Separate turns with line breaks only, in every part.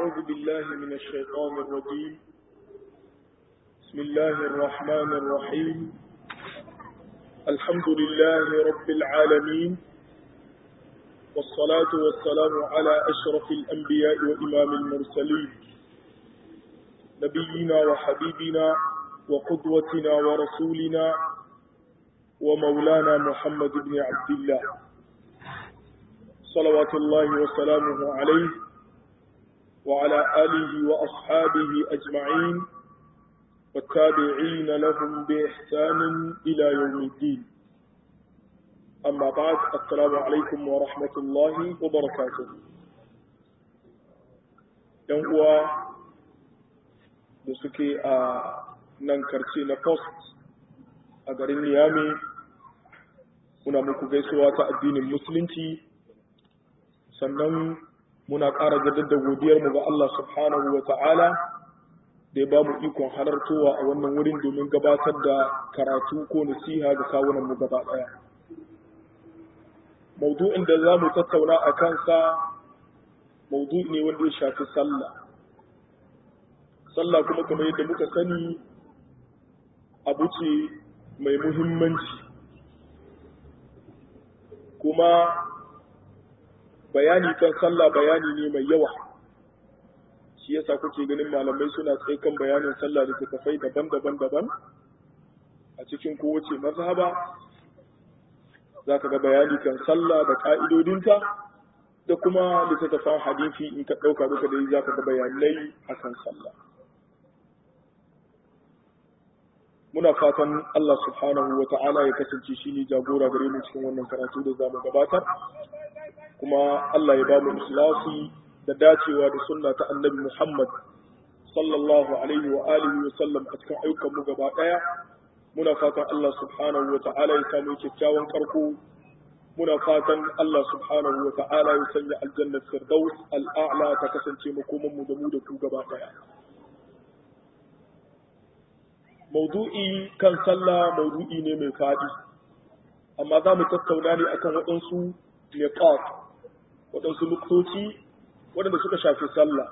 أعوذ بالله من الشيطان الرجيم بسم الله الرحمن الرحيم الحمد لله رب العالمين والصلاة والسلام على أشرف الأنبياء وإمام المرسلين نبينا وحبيبنا وقدوتنا ورسولنا ومولانا محمد بن عبد الله صلوات الله وسلامه عليه وعلى آله وأصحابه أجمعين والتابعين لهم بإحسان إلى يوم الدين أما بعد السلام عليكم ورحمة الله وبركاته يوم da suke a nan karce na post a garin Niyami muna muku gaisuwa ta addinin musulunci sannan muna ƙara jaddada godiyarmu ga Allah subhanahu wa ta'ala da ya ba mu ikon halartowa a wannan wurin domin gabatar da karatu ko nasiha ga kawunanmu gaba ɗaya. Maudu'in da za mu tattauna a kansa maudu'i ne wanda ya shafi sallah. Sallah kuma kamar yadda muka sani abu ce mai muhimmanci. Kuma bayani kan sallah bayani ne mai yawa shi yasa kuke ganin malamai suna tsaye kan bayanin sallah da tafai daban-daban daban a cikin kowace mazhaba za ka ga bayani kan sallah da ka'idodinta da kuma littattafan hadisi in ka ɗauka duka dai za ka ga bayanai akan sallah muna fatan Allah subhanahu wa ta'ala ya kasance shi ne jagora gare mu cikin wannan karatu da za mu gabatar kuma Allah ya ba mu ikhlasi da dacewa da sunna ta annabi Muhammad sallallahu alaihi wa alihi wa sallam a cikin ayyukan mu gaba daya muna fatan Allah subhanahu wa ta'ala ya samu kyakkyawan karko muna fatan Allah subhanahu wa ta'ala ya sanya aljannar firdaus al'a'la ta kasance makoman mu da mu da ku gaba daya maudu'i kan sallah maudu'i ne mai fadi amma za mu tattauna ne akan waɗansu niqat waɗansu nuktoci waɗanda suka shafi sallah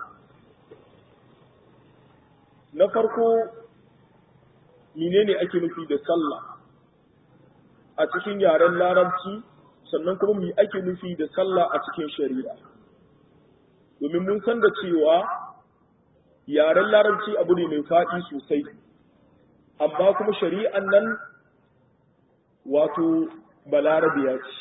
na farko menene ake nufi da sallah a cikin yaren larabci sannan kuma me ake nufi da sallah a cikin shari'a domin mun san da cewa yaren larabci abu ne mai faɗi sosai amma kuma shari'an nan wato balarabiya ce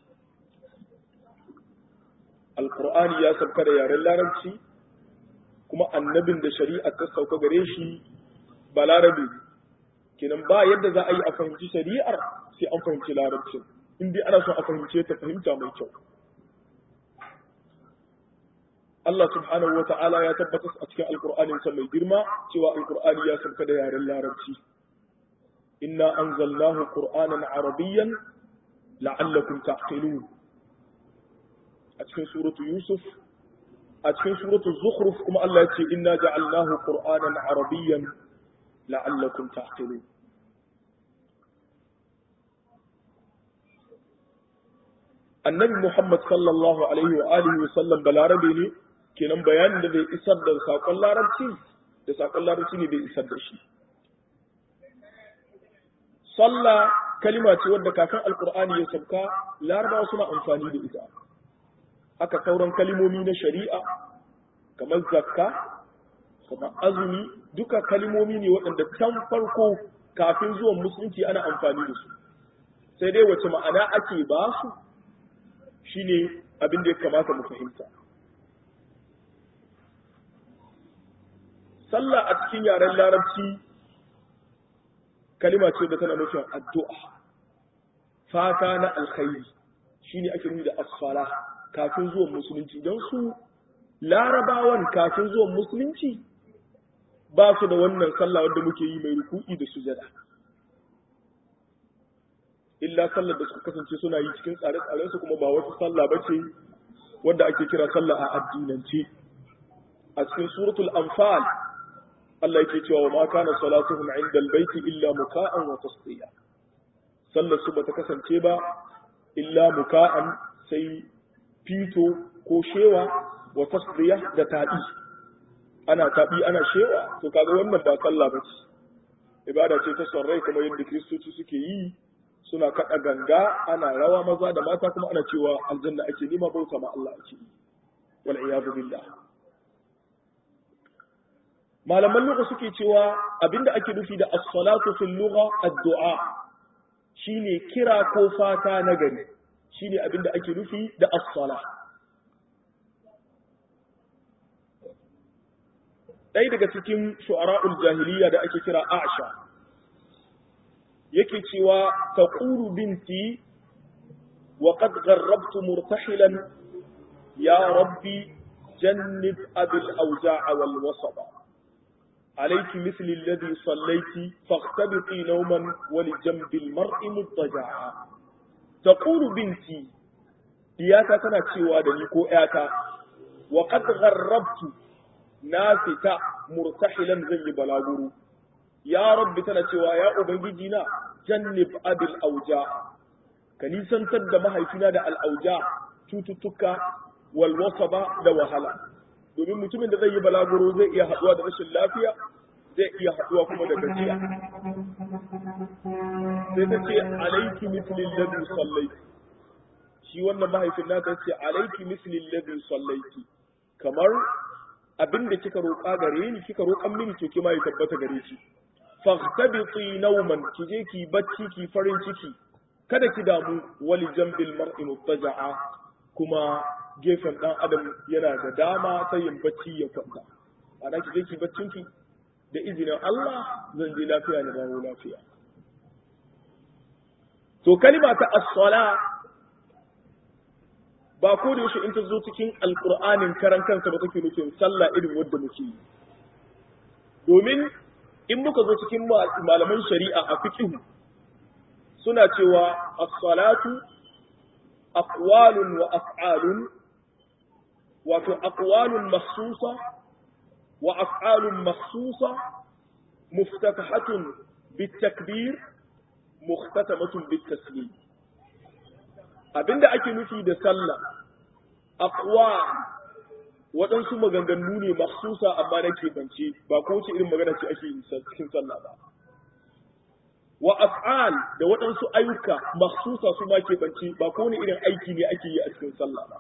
alkur'ani ya sauka da yaren larabci kuma annabin da shari'a ta sauka gare shi ba larabe kenan ba yadda za a yi a fahimci shari'ar sai an fahimci larabcin in dai ana son a fahimce ta fahimta mai kyau Allah subhanahu wa ta'ala ya tabbatar a cikin alkur'anin sa mai girma cewa alkur'ani ya sauka da yaren larabci inna anzalnahu qur'anan arabiyyan la'allakum ta'qilun a cikin suratu Yusuf a cikin suratu Zukhruf kuma Allah ya ce inna ja'alnahu qur'anan arabiyyan la'allakum ta'qilun Annabi Muhammad sallallahu alaihi wa alihi wa sallam balarabe ne kenan bayanin da bai isar da sakon larabci da sakon larabci ne bai isar da shi Sallah kalima ce wadda kafin Alkur'ani ya sauka larabawa suna amfani da ita haka sauran kalimomi na shari'a kamar zakka kamar azumi duka kalimomi ne waɗanda can farko kafin zuwan musulunci ana amfani da su sai dai wace ma'ana ake ba su shine abin da ya kamata mu fahimta sallah a cikin yaren larabci kalima ce da tana nufin addu'a fata na alkhairi shine ake nuni da asfala kafin zuwan musulunci don su larabawan kafin zuwan musulunci ba su da wannan sallah wanda muke yi mai ruku'i da sujada illa sallar da suka kasance suna yi cikin tsare-tsaren su kuma ba wata sallah ba ce wanda ake kira sallah a addinance a cikin suratul anfal Allah yake cewa wa ma kana salatuhum inda albayti illa muka'an wa tasdiya sallar su bata kasance ba illa muka'an sai fito ko shewa wa tasdiya da taɗi ana taɓi ana shewa to kaga wannan ba sallah ba ce ibada ce ta son rai kamar yadda kiristoci suke yi suna kaɗa ganga ana rawa maza da mata kuma ana cewa aljanna ake nima bauta ma Allah ake yi wal iyadu billah malaman lugha suke cewa abinda ake nufi da as-salatu fil lugha ad-du'a shine kira ko fata na gari shine abinda ake nufi da as-salah ɗaya daga cikin shu'ara'ul jahiliya da ake kira Aisha yake cewa taqulu binti wa qad gharrabtu murtahilan ya rabbi jannib abil awja'a wal wasaba عليك مثل الذي صليت فاختبطي نوما ولجنب المرء مضطجعا تقول بنتي دياتا تنا cewa da ni ko ƴata wa qad gharrabtu na fita murtahilan zan yi balaguro ya rabbi tana cewa ya ubangiji na jannib abil auja ka nisantar da mahaifina da al'auja cututtuka wal wasaba da wahala domin mutumin da zai yi balaguro zai iya haɗuwa da rashin lafiya zai iya haɗuwa kuma da gajiya sai ta ce alaiki mislin ladin sallaiti shi wannan mahaifin nata ce alaiki mislin ladin sallaiti kamar abin da kika roƙa gare ni kika roƙan mini to kima ya tabbata gare shi fahtabiti nauman ki je ki bacci ki farin ciki kada ki damu wali jambil mar'i muttaja'a kuma gefen dan adam yana da dama ta yin bacci ya kwanta ana ki je ki baccin ki da izinin Allah zan je lafiya ne dawo lafiya to kalima ta as-sala ba ko da yaushe in ta zo cikin alkur'anin karan kansa ba take nufin sallah irin wadda muke yi domin in muka zo cikin malaman shari'a a fiqh suna cewa as-salatu aqwalun wa af'alun wato aqwalun makhsusa wa af'alun makhsusa muftatahatun bitakbir mukhtatamatun bitaslim abinda ake nufi da sallah aqwa waɗansu maganganu ne maksusa amma na keɓance ba ko wace irin magana ce ake yin cikin sallah ba wa af'al da waɗansu ayyuka maksusa su ma keɓance ba ko wani irin aiki ne ake yi a cikin sallah ba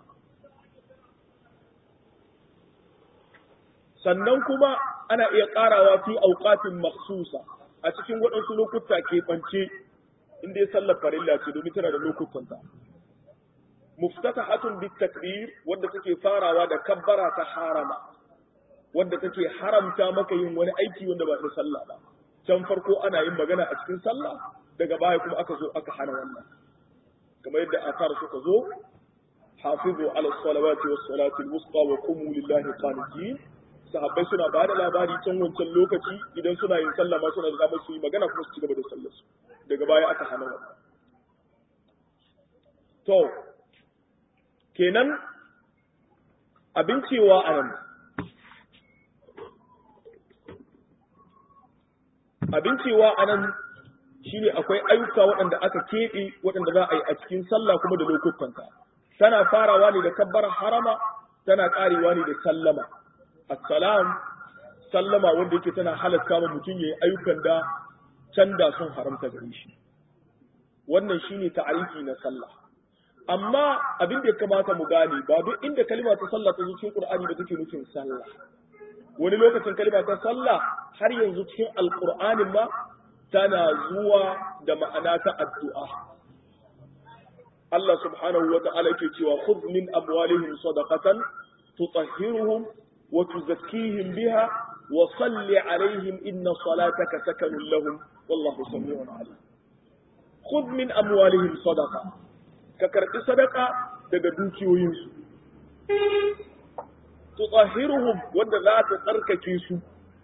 sannan kuma ana iya ƙarawa fi auqatin maksusa a cikin waɗansu lokuta keɓance inda ya sallar farilla ce domin tana da lokutanta muftatahatun bitakbir wadda take farawa da kabbara ta harama wadda take haramta maka yin wani aiki wanda ba na sallah ba can farko ana yin magana a cikin sallah daga baya kuma aka zo aka hana wannan kamar yadda asar suka zo hafizu ala salawati was salati al wusta wa qumu lillahi qanitin sahabbai suna ba da labari can wancan lokaci idan suna yin sallah ma suna da damar su yi magana kuma su ci gaba da sallar su daga baya aka hana wannan to kenan abin cewa a nan abin cewa a nan shi ne akwai ayyuka waɗanda aka keɓe waɗanda za a yi a cikin sallah kuma da lokutanta tana farawa ne da kabbar harama tana ƙarewa ne da sallama assalam sallama wanda yake tana halatta ma mutum ya yi ayyukan da can da sun haramta gare shi wannan shine ta'arifi na sallah amma abin da ya kamata mu gane ba duk inda kalma ta sallah ta zo cikin Qur'ani ba take nufin sallah wani lokacin kalma ta sallah har yanzu cikin alqur'anin ma tana zuwa da ma'ana ta addu'a Allah subhanahu wa ta'ala yake cewa khudh min amwalihim sadaqatan tutahhiruhum wa tuzakkihim biha wa salli alaihim inna salataka sakanun lahum wallahu samiun alim khudh min amwalihim sadaqatan ka karɓi sadaka daga dukiyoyinsu. Tutsahiruhum wanda za ta tsarkake su,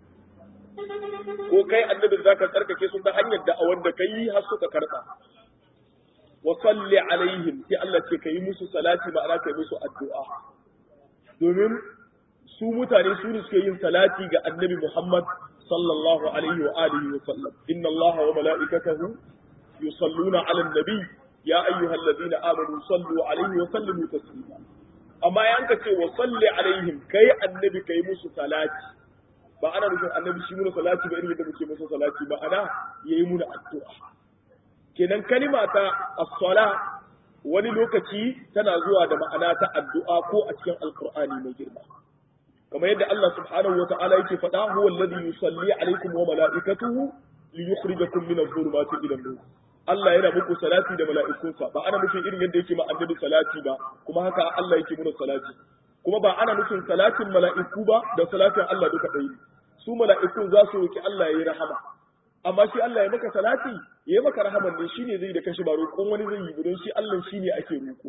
ko kai annabi za ka tsarkake su ta hanyar da a wanda ka yi har suka karɓa. Wa salli alaihim sai Allah ce ka yi musu salati ma'ana ka yi musu addu'a. Domin su mutane su ne suke yin salati ga annabi Muhammad sallallahu alaihi wa alihi wa sallam. Inna Allah wa mala'ikatahu yusalluna ala nabi ya ayyuhal ladina amanu sallu alaihi wa sallimu taslima amma yan ka ce wa salli alaihim kai annabi kai musu salati ba ana nufin annabi shi muna salati ba irin yadda muke masa salati ba ana yayi muna addu'a kenan kalima ta as-sala wani lokaci tana zuwa da ma'ana ta addu'a ko a cikin alqur'ani mai girma kamar yadda Allah subhanahu wa ta'ala yake faɗa huwa alladhi yusalli alaikum wa mala'ikatuhu liyukhrijakum min adh-dhulumati ila an-nur Allah yana muku salati da mala'ikunsa ba ana nufin irin yadda yake ma annabi salati ba kuma haka Allah yake muna salati kuma ba ana nufin salatin mala'iku ba da salatin Allah duka ɗaya su mala'ikun za su roki Allah ya yi rahama amma shi Allah ya maka salati ya yi maka rahaman ne shine zai da kashi ba roƙon wani zai yi don shi Allah shine ake roƙo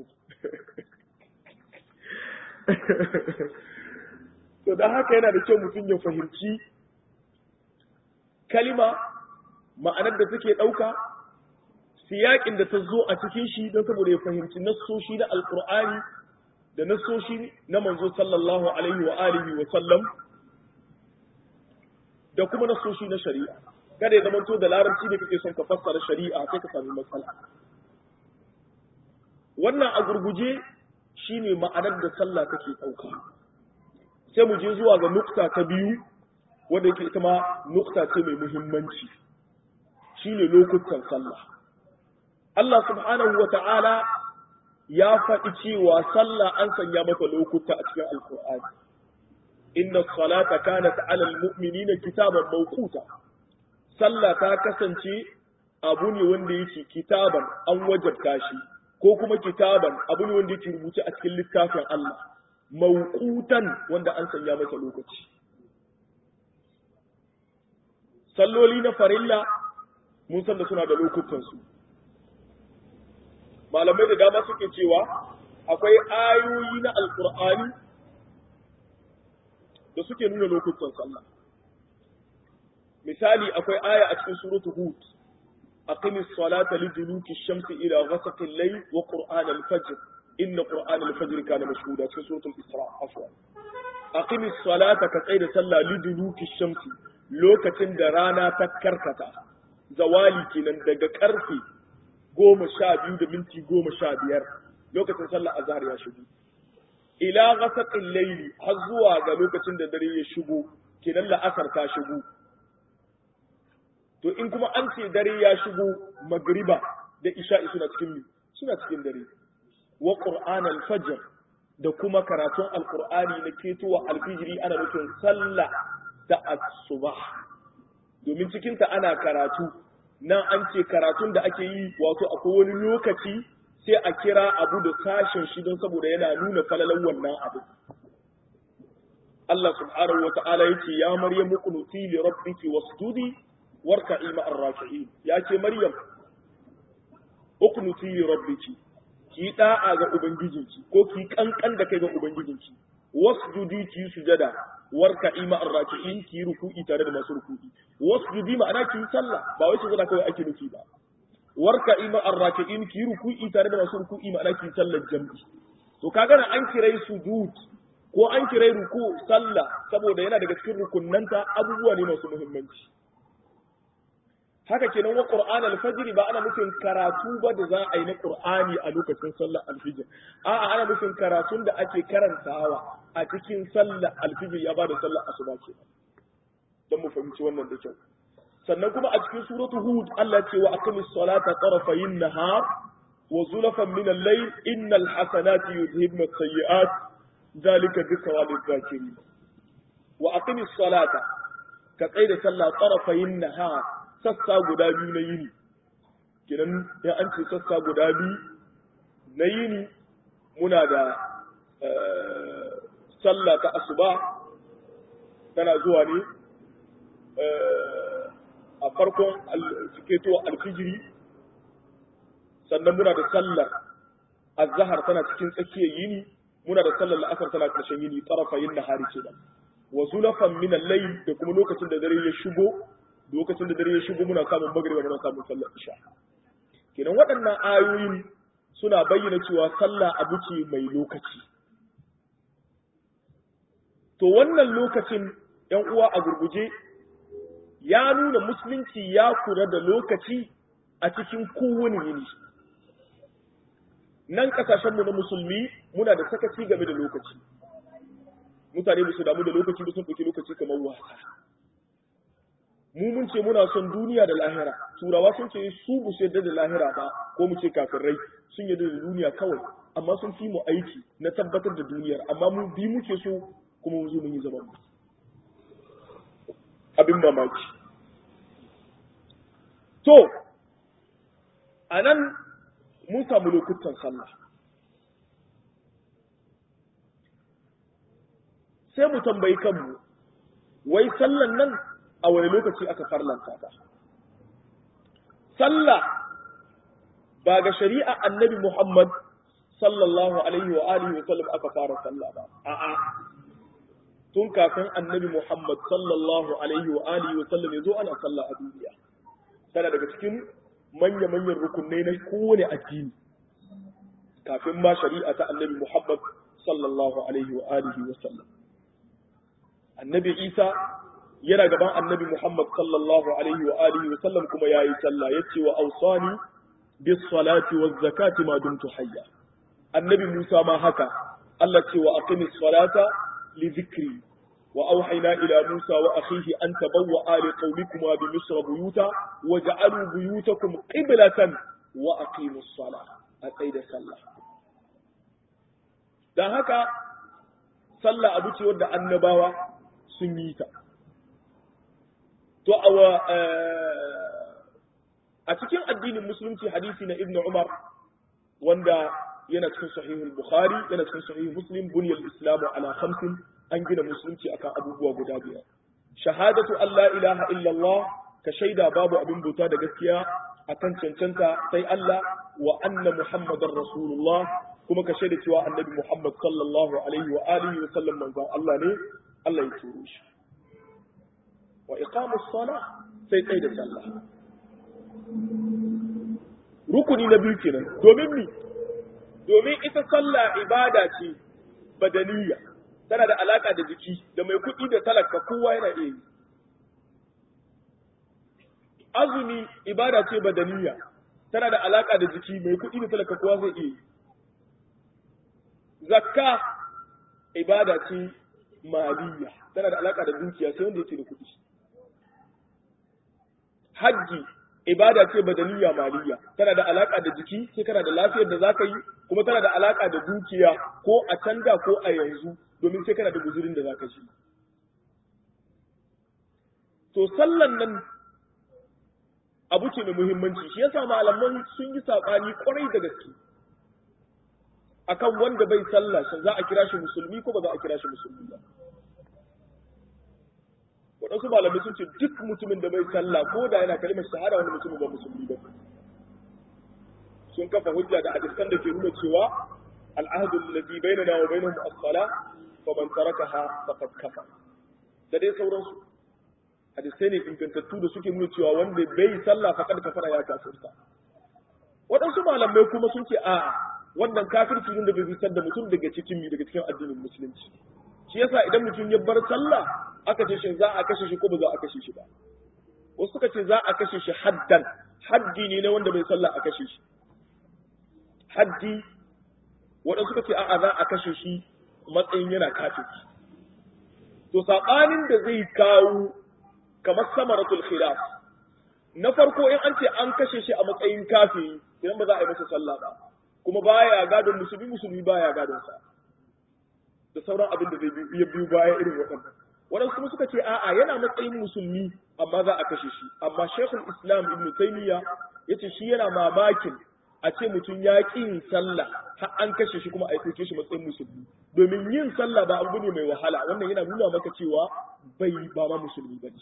to dan haka yana da kyau mutum ya fahimci kalima ma'anar da take ɗauka siyaƙin da ta zo a cikin shi don saboda ya fahimci nassoshi na alƙur'ani da nassoshi na manzo sallallahu alaihi wa alihi wa sallam da kuma nassoshi na shari'a kada ya zamanto da larabci ne kake son ka fassara shari'a sai ka sami matsala wannan a gurguje shine ma'anar da sallah take ɗauka sai mu je zuwa ga nukta ta biyu wanda yake ita ma nukta ce mai muhimmanci shine lokutan sallah Allah subhanahu wa ta'ala ya faɗi cewa sallah an sanya mata lokuta a cikin alkur'ani inna salata kanat ala almu'minina kitaban mawquta sallah ta kasance abu ne wanda yake kitaban an wajabta shi ko kuma kitaban abu ne wanda yake rubuce a cikin littafin Allah mawqutan wanda an sanya masa lokaci salloli na farilla mun san da suna da lokutan su malamai da dama suke cewa akwai ayoyi na alkur'ani da suke nuna lokutan sallah misali akwai aya a cikin suratu hud aqimis salata liduluki shamsi ila ghasaqi al-layl wa qur'an al-fajr inna qur'an al-fajr kana mashhuda cikin suratul isra afwan aqimis salata ka tsaya da sallah liduluki shamsi lokacin da rana ta karkata zawali kenan daga karfe goma sha biyu da minti goma sha biyar lokacin sallar azhar ya shigo ila ghasaqil layli har zuwa ga lokacin da dare ya shigo kenan la'asar ta shigo to in kuma an ce dare ya shigo magriba da isha'i suna cikin suna cikin dare wa qur'an al-fajr da kuma karatun alqur'ani na ketowa alfijiri ana nufin sallah ta asuba domin cikinta ana karatu nan an ce karatun da ake yi wato akwai wani lokaci sai a kira abu da sashen shi don saboda yana nuna falalan wannan abu Allah subhanahu wa ta'ala yake ya Maryam kunuti li rabbiki wasjudi warka'i ma'ar raki'in ya ce Maryam ukunuti li rabbiki ki da'a ga ubangijinki ko ki kankan da kai ga ubangijinki wasjudi ki sujada warka'i ma'ar raki'in ki ruku'i tare da masu ruku'i wasjudi ma'ana ki sallah ba wai sujada kawai ake nufi ba warka'i ma'ar raki'in ki ruku'i tare da masu ruku'i ma'ana ki sallar jam'i to kaga na an kirai sujud ko an kirai ruku sallah saboda yana daga cikin rukunnanta abubuwa ne masu muhimmanci haka kenan wa qur'an al-fajr ba ana nufin karatu ba da za a yi na qur'ani a lokacin sallar al-fajr a'a ana nufin karatun da ake karantawa a cikin sallar al-fajr ya bada sallar asuba ke dan mu fahimci wannan da kyau sannan kuma a cikin suratu hud Allah ce wa aqimis salata tarafayin nahar wa zulafan min al-layl innal hasanati yudhibna as-sayyi'at zalika dhikra lil-zakirin wa aqimis salata ka tsaida sallah tarafayin nahar sassa guda biyu na yini kinan ya an ce sassa guda biyu na yini muna da sallah ta asuba tana zuwa ne a farkon ciketo alfijiri sannan muna da sallar azhar tana cikin tsakiyar yini muna da sallar la'asar tana ƙarshen yini tarafayin nahari ce da wa zulafan min al-layl da kuma lokacin da dare ya shigo lokacin da dare ya shigo muna samun magriba muna samun sallar isha kenan waɗannan ayoyin suna bayyana cewa sallah abu ce mai lokaci to wannan lokacin ‘yan uwa a gurguje ya nuna musulunci ya kula da lokaci a cikin kowane yini nan ƙasashenmu na musulmi muna da sakaci game da lokaci mutane ba su damu da lokaci ba sun ɗauki lokaci kamar wasa mu mun ce muna son duniya da lahira turawa sun ce su bu su yadda da lahira ba ko mu ce kafirai sun yadda da duniya kawai amma sun fi mu aiki na tabbatar da duniyar amma mu bi muke so kuma mu zo mun yi zaman mu abin mamaki to a nan mun samu lokutan sallah sai mu tambayi kanmu wai sallan nan a wani lokaci aka farlanta ta sallah ba ga shari'a annabi Muhammad sallallahu alaihi wa alihi wa sallam aka fara sallah ba a'a tun kafin annabi Muhammad sallallahu alaihi wa alihi wa sallam yazo ana sallah a duniya tana daga cikin manya manyan rukunai na kowane addini kafin ma shari'a ta annabi Muhammad sallallahu alaihi wa alihi wa sallam annabi Isa yana gaban annabi Muhammad sallallahu alaihi wa alihi wa sallam kuma yayi sallah yace wa awsani bis salati waz zakati ma dumtu hayya annabi Musa ma haka Allah ce wa aqimis salata li dhikri wa awhayna ila Musa wa akhihi an tabawwa li qawmikuma bi misr buyuta waj'alu buyutakum qiblatan wa aqimus salah a tsaida sallah dan haka sallah abu ce wadda annabawa sun yi ta to a cikin addinin musulunci hadisi na ibnu umar wanda yana cikin sahihul bukhari yana cikin sahihul muslim buniyal islamu ala khamsin an gina musulunci akan abubuwa guda biyar shahadatu an la ilaha illallah ka shaida babu abin bauta da gaskiya akan cancanta sai Allah wa anna muhammadar rasulullah kuma ka shaida cewa annabi muhammad sallallahu alaihi wa alihi wa sallam manzon Allah ne Allah ya turo shi wa iqamus sala sai tsaye da sallah rukuni na biyu kenan domin mi domin ita sallah ibada ce badaniya tana da alaka da jiki da mai kuɗi da talaka kowa yana iya yi azumi ibada ce badaniya tana da alaka da jiki mai kuɗi da talaka kowa zai iya yi zakka ibada ce maliya tana da alaka da dukiya sai wanda yake da kuɗi hajji ibada ce badaniya maliya tana da alaka da jiki sai kana da lafiyar da zaka yi kuma tana da alaka da dukiya ko a canja ko a yanzu domin sai kana da guzurin da zaka ci to sallan nan abu ce mai muhimmanci shi yasa malaman sun yi sabani kwarai da gaske akan wanda bai sallah shin za a kira shi musulmi ko ba za a kira shi musulmi ba waɗansu malamai sun ce duk mutumin da bai sallah ko da yana kalimar shahada wani mutumin ba musulmi ba sun kafa hujja da hadisan da ke nuna cewa al'ahdu alladhi bainana wa bainahum as-salah fa man tarakaha faqad kafa da dai sauransu hadisai ne ingantattu da suke nuna cewa wanda bai sallah faqad kafara ya kafirta waɗansu malamai kuma sun ce a'a wannan kafirci ne da bai fitar da mutum daga cikin mi daga cikin addinin musulunci shi yasa idan mutum ya bar sallah aka ce shi za a kashe shi ko ba za a kashe shi ba wasu suka ce za a kashe shi haddan haddi ne na wanda bai sallah a kashe shi haddi waɗansu suka ce a'a za a kashe shi matsayin yana kafirci to saɓanin da zai kawo kamar samaratul khilaf na farko in an ce an kashe shi a matsayin kafiri idan ba za a yi masa sallah ba kuma baya gadon musulmi musulmi baya gadon sa da sauran abin da zai iya biyu baya irin waɗannan waɗansu kuma suka ce a'a yana matsayin musulmi amma za a kashe shi amma shekul islam ibn taymiya yace shi yana mamakin a ce mutum ya ƙi yin sallah har an kashe shi kuma a ɗauke shi matsayin musulmi domin yin sallah ba abu ne mai wahala wannan yana nuna maka cewa bai ba ma musulmi ba ne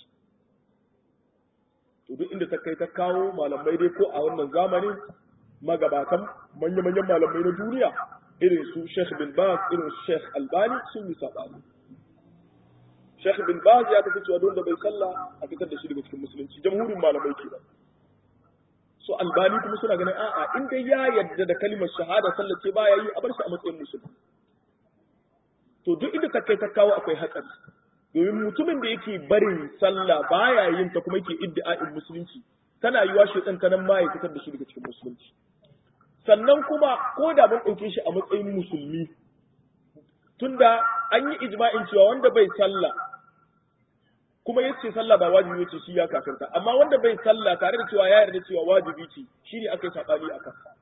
to duk inda ta kai ta kawo malamai dai ko a wannan zamanin magabatan manya-manyan malamai na duniya irin su Sheikh bin Baz irin su Sheikh Albani sun yi sabani Sheikh bin Baz ya tafi cewa don da bai sallah a fitar da shi daga cikin musulunci jamhurin malamai ke so Albani kuma suna ganin a'a in dai ya yarda da kalimar shahada sallah ce baya yi a bar shi a matsayin musulmi to duk inda ta kai ta kawo akwai hatsari domin mutumin da yake barin sallah baya yin ta kuma yake iddia'in musulunci tana yiwa shi ta nan ma ya fitar da shi daga cikin musulunci sannan kuma ko da mun ɗauke shi a matsayin musulmi tunda an yi ijma'in cewa wanda bai sallah kuma yace sallah ba wajibi ce shi ya kafirta amma wanda bai sallah tare da cewa ya yarda cewa wajibi ce shine aka yi sabani akan sa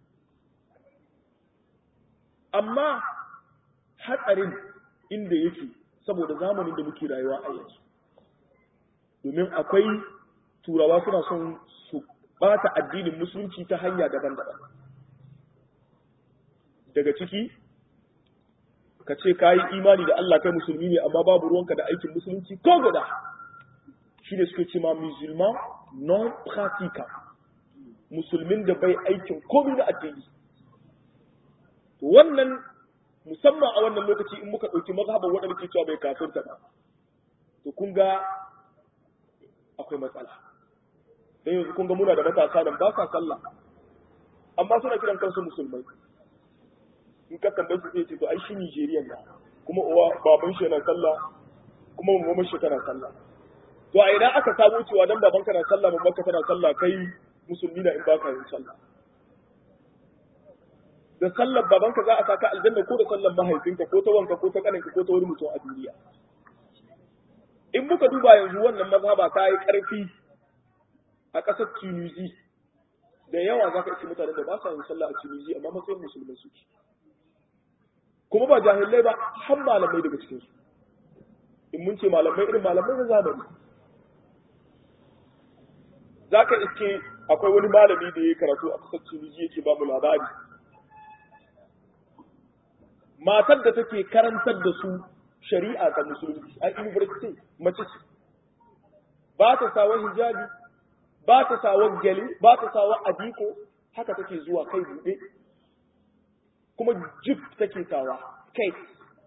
amma hatsarin inda yake saboda zamanin da muke rayuwa a yanzu domin akwai turawa suna son su bata addinin musulunci ta hanya daban-daban daga ciki ka ce ka yi imani da Allah kai musulmi ne amma babu ruwanka da aikin musulunci ko guda shi ne suke ce ma musulman non pratica musulmin da bai aikin komai na addini wannan musamman a wannan lokaci in muka ɗauki mazhaban waɗanda ke cewa bai kafirta ba to kun ga akwai matsala dan yanzu kun ga muna da matasa nan ba sa sallah amma suna kiran kansu musulmai in ka tambaye su sai ce to ai shi Nigerian na kuma uwa baban shi na sallah kuma mamman shi tana sallah to a idan aka samu cewa dan baban ka na sallah mamman ka tana sallah kai musulmi na in baka yin sallah da sallar babanka za a saka aljanna ko da sallar mahaifinka ko ta wanka ko ta kaninka ko ta wani mutum a duniya in muka duba yanzu wannan mazhaba ta yi karfi a ƙasar Tunisia da yawa za ka iske mutanen da ba sa yin sallah a Tunisia amma matsayin musulmai suke kuma ba jahilai ba har malamai daga cikin su in mun ce malamai irin malamai na zamani za ka iske akwai wani malami da ya karatu a ƙasar Tunisia yake ba mu labari matar da take karantar da su shari'a ta musulunci a university mace ce ba ta sawa hijabi ba ta sawa gyale ba ta sawa adiko haka take zuwa kai buɗe kuma jib take sawa skate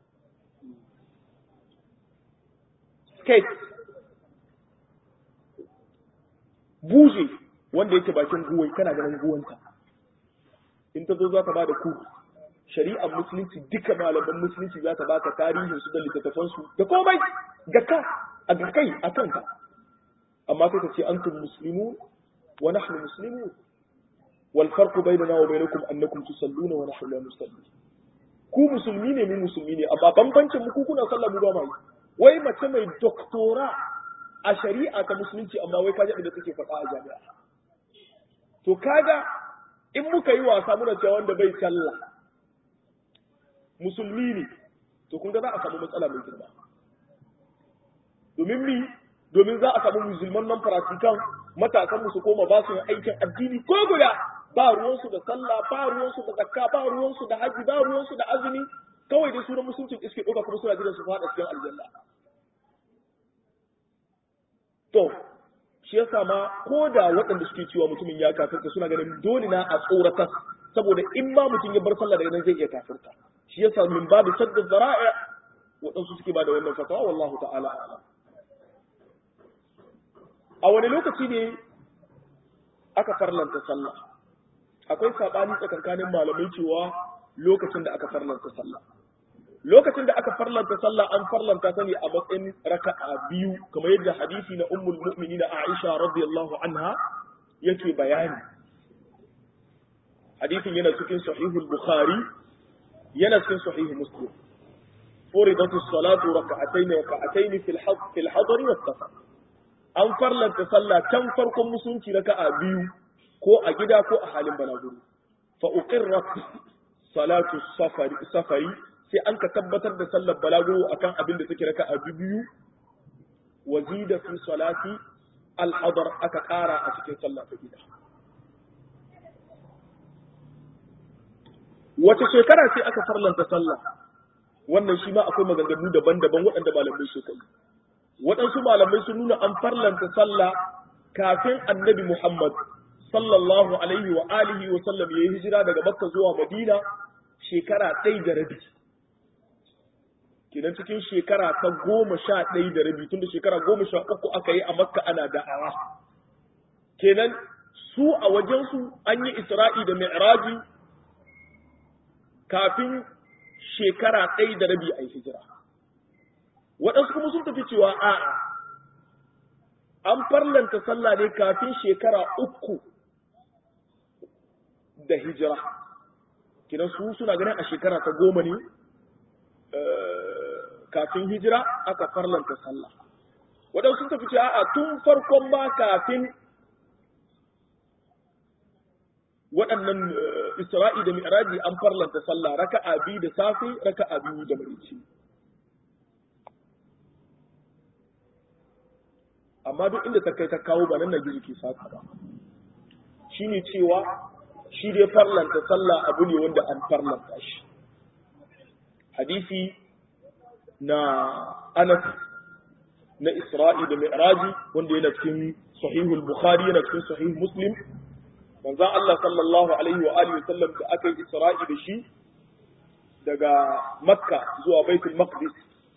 skate buje wanda yake bakin guwai kana ganin guwanta in ta zo za ta ba da ku shari'ar musulunci duka malaman musulunci za ta baka tarihin su da littattafan su da komai ga ka a ga kai a kanka amma sai ta ce antum muslimun wa nahnu muslimun wal farqu bainana wa bainakum annakum tusalluna wa nahnu la nusalli ku musulmi ne mu musulmi ne amma bambancin mu ku kuna sallah mu ba mai wai mace mai doktora a shari'a ta musulunci amma wai kaji da take faɗa a jami'a to kaga in muka yi wasa muna cewa wanda bai sallah musulmi ne to kun ga za a samu matsala mai girma domin mi domin za a samu musulman nan farasikan matasan su koma ba su yin aikin addini ko guda ba ruwansu da sallah ba ruwansu da zakka ba ruwansu da haji ba ruwansu da azumi kawai dai sunan musuncin iske ɗauka kuma suna jiran su faɗa cikin aljanna to shi yasa ma ko da waɗanda suke cewa mutumin ya kafirta suna ganin dole na a tsoratar saboda in ma mutum ya bar sallah daga nan zai iya kafirta shi yasa min babu sadda zara'i waɗansu suke ba da wannan fatawa wallahu ta'ala a'lam a wani lokaci ne aka farlanta sallah akwai sabani tsakankanin malamai cewa lokacin da aka farlanta sallah lokacin da aka farlanta sallah an farlanta ta ne a matsayin raka'a biyu kamar yadda hadisi na ummul mu'minin Aisha radiyallahu anha yake bayani hadisin yana cikin sahihul bukhari yana cikin sahih muslim furidat as-salatu rak'atayn rak'atayn fil hadd fil hadr was safar an farlanta sallah can farkon musunci raka'a biyu ko a gida ko a halin balaguro fa uqirrat salatu safari safari sai an ka tabbatar da sallar balaguro akan abin da take raka'a biyu wazida fi salati al-hadar aka kara a cikin sallah ta gida wace shekara sai aka farlanta sallah wannan shi ma akwai maganganu daban-daban waɗanda malamai suka yi waɗansu malamai sun nuna an farlanta sallah kafin annabi Muhammad sallallahu alaihi wa alihi wa sallam ya yi hijira daga Makka zuwa Madina shekara ɗaya da rabi. Kenan cikin shekara ta goma sha ɗaya da rabi tunda shekara goma sha uku aka yi a Makka ana da'awa. Kenan su a wajensu an yi Isra'i da Mi'raji kafin shekara ɗaya da rabi a yi hijira. waɗansu kuma sun tafi cewa a'a an farlanta sallah ne kafin shekara uku da hijira kinan su suna ganin a shekara ta goma ne kafin hijira aka farlanta sallah waɗansu sun tafi ce a'a tun farkon ma kafin waɗannan isra'i da mi'raji an farlanta sallah raka'a biyu da safe raka'a biyu da marici amma duk inda ta kai ta kawo ba nan na gizo ke saka ba shine cewa shi dai farlanta sallah abu ne wanda an farlanta shi hadisi na Anas na Isra'i da Mi'raji wanda yana cikin sahihul Bukhari yana cikin sahih Muslim manzon Allah sallallahu alaihi wa alihi sallam da aka yi Isra'i da shi daga Makka zuwa Baitul Maqdis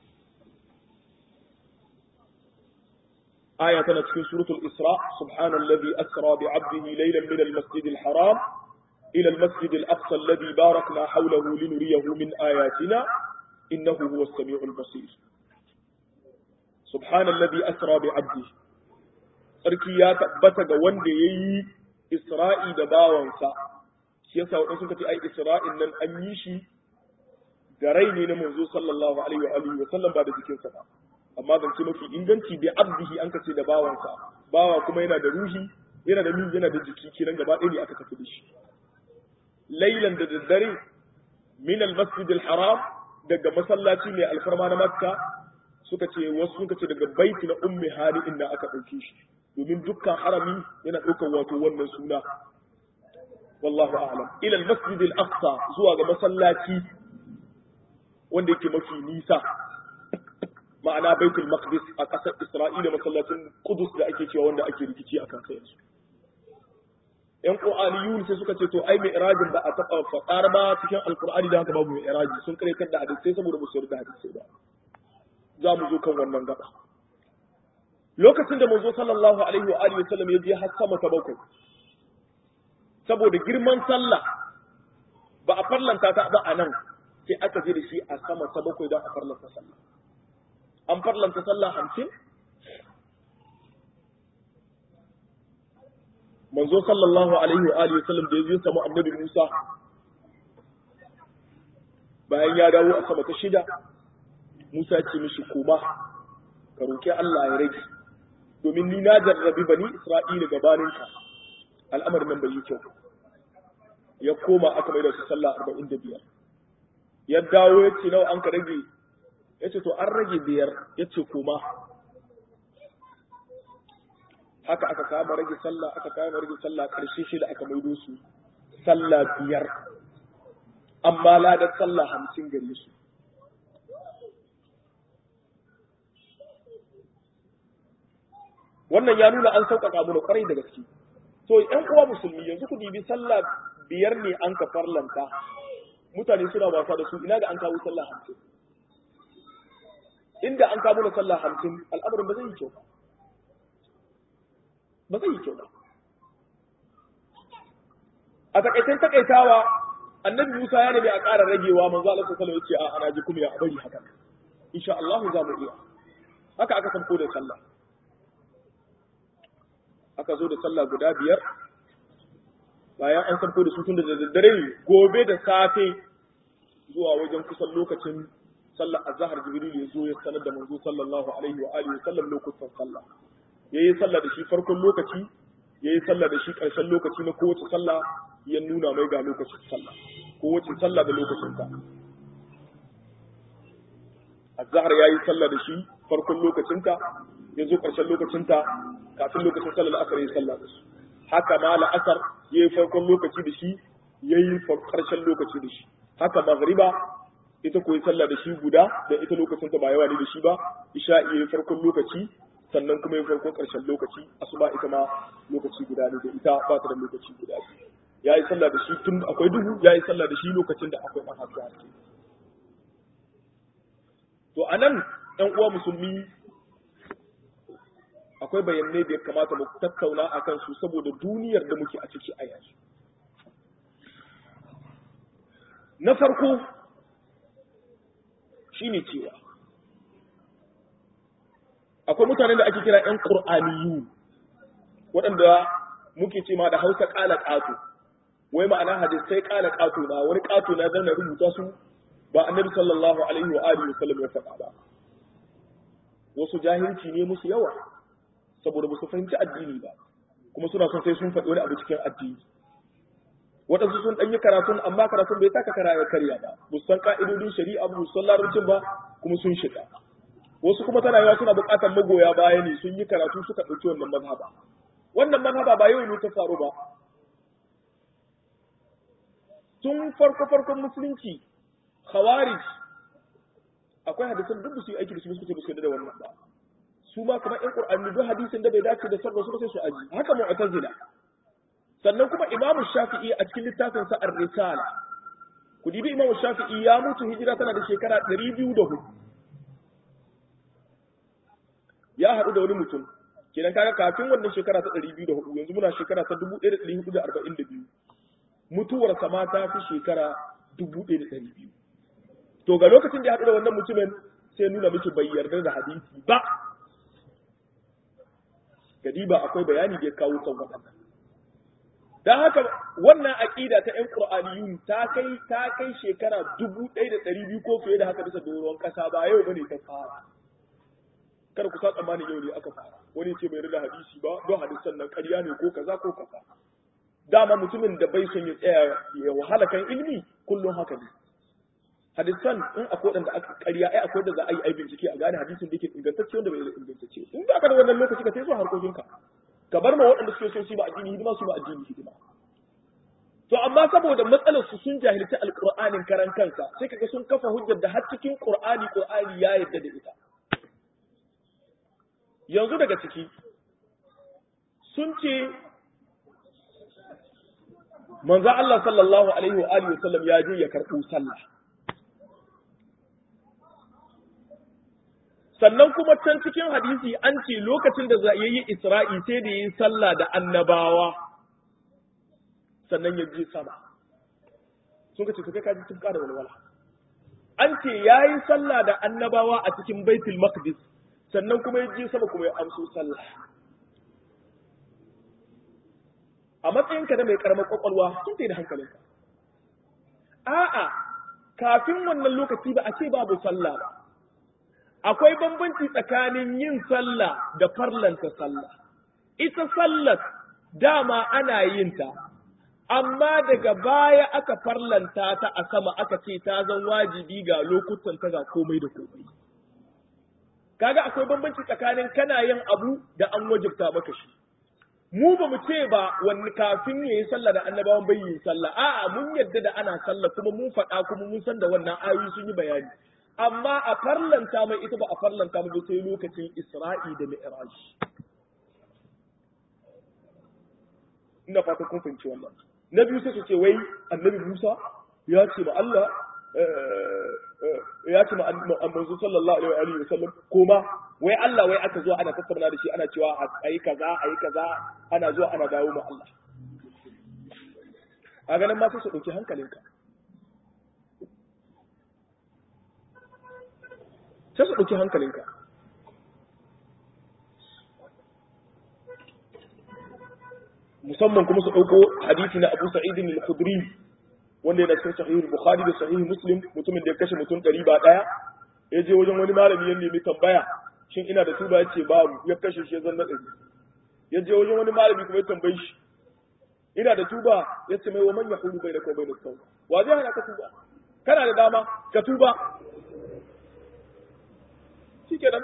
aya tana cikin suratul Isra subhanallazi asra bi 'abdihi laylan min al-masjid al-haram ila al-masjid al-aqsa alladhi barakna hawlahu linuriyahu min ayatina innahu huwa as-sami'ul basir subhanallazi asra bi 'abdihi sarki ya tabbata ga wanda yayi Isra'i da bawansa, shi yasa waɗansu suka ce, ai, Isra'in nan an yi shi da rai ne na manzo sallallahu alaihi wa alihi wa sallam ba da jikinsa ba. Amma zance mafi inganci da abdihi an kace da bawansa, bawa kuma yana da ruhi, yana da min yana da jiki kiran gaba ɗaya ne aka tafi da shi. Lailan da daddare min al-masjid al-haram daga masallaci mai alfarma na Makka suka ce wasu suka ce daga baiti na ummi hali inda aka ɗauke shi. domin dukkan harami yana ɗaukar wato wannan suna wallahu a'lam ila al-masjid al-aqsa zuwa ga masallaci wanda yake mafi nisa ma'ana baitul maqdis a ƙasar isra'ila masallacin qudus da ake cewa wanda ake rikici a kan yanzu yan qur'aniyun sai suka ce to ai mai irajin ba a taɓa faɗar ba cikin alqur'ani da haka babu mai iraji sun kare kan da hadisi saboda ba su yarda hadisi ba za mu zo kan wannan gaba lokacin da manzo sallallahu alaihi wa alihi wasallam ya je har sama ta bakwai saboda girman sallah ba a farlanta ta ba a nan sai aka je da shi a sama ta bakwai don a farlanta sallah an farlanta sallah hamsin manzo sallallahu alaihi wa alihi wasallam da ya je samu annabi Musa bayan ya dawo a sama ta shida Musa ya ce mishi koma ka roki Allah ya rage domin ni na jarrabi bani Isra'ila gabaninka al'amarin nan bai yi kyau ya koma aka mai da su sallah arba'in da biyar ya dawo ya ce nawa an ka rage ya ce to an rage biyar ya ce koma haka aka kama rage sallah aka kama rage sallah karshe shi da aka maido su sallah biyar amma ladar sallah hamsin gare su wannan ya nuna an sauƙaƙa mu kwarai da gaske to ƴan uwa musulmi yanzu ku dibi sallah biyar ne an ka farlanta mutane suna wasa da su ina ga an kawo sallah hamsin inda an kawo da sallah hamsin al'amarin ba zai yi kyau ba ba zai yi kyau ba a takaitan takaitawa annabi Musa ya nemi a ƙara ragewa manzo Allah sallallahu alaihi wasallam ya ce a ana ji kuma ya bari haka insha Allah za mu iya haka aka san ko da sallah aka zo da sallah guda biyar bayan an sarko da su tun da daddare gobe da safe zuwa wajen kusan lokacin sallah azhar jibril ya zo ya sanar da manzo sallallahu alaihi wa alihi sallam lokutan sallah yayi sallah da shi farkon lokaci yayi sallah da shi karshen lokaci na kowace sallah ya nuna mai ga lokacin sallah kowace sallah da lokacin ta azhar yayi sallah da shi farkon lokacinta ya zo ƙarshen lokacinta kafin lokacin sallar asar ya sallah da su haka ma la'asar ya yi farkon lokaci da shi ya yi ƙarshen lokaci da shi haka magriba ita koyi sallah da shi guda da ita lokacinta ba yawa ne da shi ba isha ya yi farkon lokaci sannan kuma ya farkon ƙarshen lokaci asuba ita ma lokaci guda ne da ita ba ta da lokaci guda ya yi sallah da shi tun akwai duhu ya yi sallah da shi lokacin da akwai ɗan haske haske to anan ɗan uwa musulmi akwai bayanai da ya kamata mu tattauna a kansu saboda duniyar da muke a ciki a yanzu. Na farko shi ne cewa, akwai mutanen da ake kira ‘yan ƙur'aniyu waɗanda muke ce ma da hausa ƙala ƙato, wai ma'ana hadisai ƙala ƙato na wani ƙato na zan rubuta su ba annabi sallallahu alaihi wa alihi wasallam ya faɗa ba wasu jahilci ne musu yawa saboda ba su fahimci addini ba kuma suna son sai sun faɗi wani abu cikin addini waɗansu sun ɗanyi karatun amma karatun bai taka kara ya karya ba ba san ka'idodin shari'a ba san larabcin ba kuma sun shiga wasu kuma tana yawa suna buƙatar magoya baya ne sun yi karatu suka ɗauki wannan mazhaba wannan mazhaba ba yau ne ta faru ba tun farko farkon musulunci khawarij akwai hadisan duk su yi aiki da su suke suke da wannan ba su ma kamar ƴan qur'ani duk hadisin da bai dace da sarra su sai su aji haka mu'tazila sannan kuma imam shafi'i a cikin littafin sa ar-risala ku dibi imam shafi'i ya mutu hijira tana da shekara 204 ya haɗu da wani mutum kenan kaga kafin wannan shekara ta 204 yanzu muna shekara ta 1442 mutuwar sama ta fi shekara 1200 to ga lokacin da ya haɗu da wannan mutumin sai nuna miki bai yarda da hadisi ba gadi ba akwai bayani da ya kawo kan waɗannan dan haka wannan aqida ta ƴan qur'aniyun ta kai ta kai shekara 1200 ko fiye da haka bisa doron kasa ba yau bane ta fara kar ku sa tsammanin yau ne aka fara wani ce bai yarda da hadisi ba don hadisan nan ƙarya ne ko kaza ko kaza dama mutumin da bai son ya tsaya ya wahala kan ilimi kullum haka ne hadisan in akwai wanda aka ƙarya ai akwai da za a yi ai bincike a gane hadisin da yake ingantacce wanda bai da ingantacce in ba ka da wannan lokaci ka sai so harkokinka ka bar ma waɗanda suke son su ba addini hidima su ba addini hidima to amma saboda matsalar su sun jahilci alqur'anin karan kansa sai kaga sun kafa hujjar da har cikin qur'ani qur'ani ya yarda da ita yanzu daga ciki sun ce manzo Allah sallallahu alaihi wa alihi wasallam ya je ya karɓo sallah sannan kuma can cikin hadisi an ce lokacin da za yi Isra'i sai da yi sallah da annabawa sannan ya je sama sun ka ce su kai kaji tun ƙara walwala an ce ya yi sallah da annabawa a cikin baitul maqdis sannan kuma ya je sama kuma ya amso sallah a matsayinka da mai karamar kwakwalwa sun da hankalinka a'a kafin wannan lokaci ba a ce babu sallah ba akwai bambanci tsakanin yin sallah da farlanta sallah ita sallar dama ana yin ta amma daga baya aka farlanta ta a sama aka ce ta zan wajibi ga lokutan ta ga komai da komai kaga akwai bambanci tsakanin kana yin abu da an wajibta maka shi mu ba mu ce ba wani kafin ya yi sallah da annabawan bai yi sallah a'a mun yadda da ana sallah kuma mun faɗa kuma mun san da wannan ayoyi sun yi bayani amma a farlanta mai ita ba a farlanta mai sai lokacin Isra'i da Mi'raj ina fata kun fahimci wannan na biyu sai su ce wai annabi Musa ya ce ma Allah ya ce ma manzo sallallahu alaihi wa sallam koma wai Allah wai aka zo ana tattauna da shi ana cewa ayi kaza ayi kaza ana zuwa ana dawo ma Allah a ganin ma sai su dauki hankalinka sai su dauki hankalinka musamman kuma su dauko hadisi na Abu Sa'id al-Khudri wanda yana cikin sahih Bukhari da sahih Muslim mutumin da ya kashe mutum ɗari ba ɗaya ya je wajen wani malami ya nemi tambaya shin ina da tuba ya ce babu ya kashe shi ya zanna ɗari ya je wajen wani malami kuma ya tambayi shi ina da tuba ya ce mai wa man yahulu bai da kawai bai da tauba wa zai hana ka tuba kana da dama ka tuba shikenan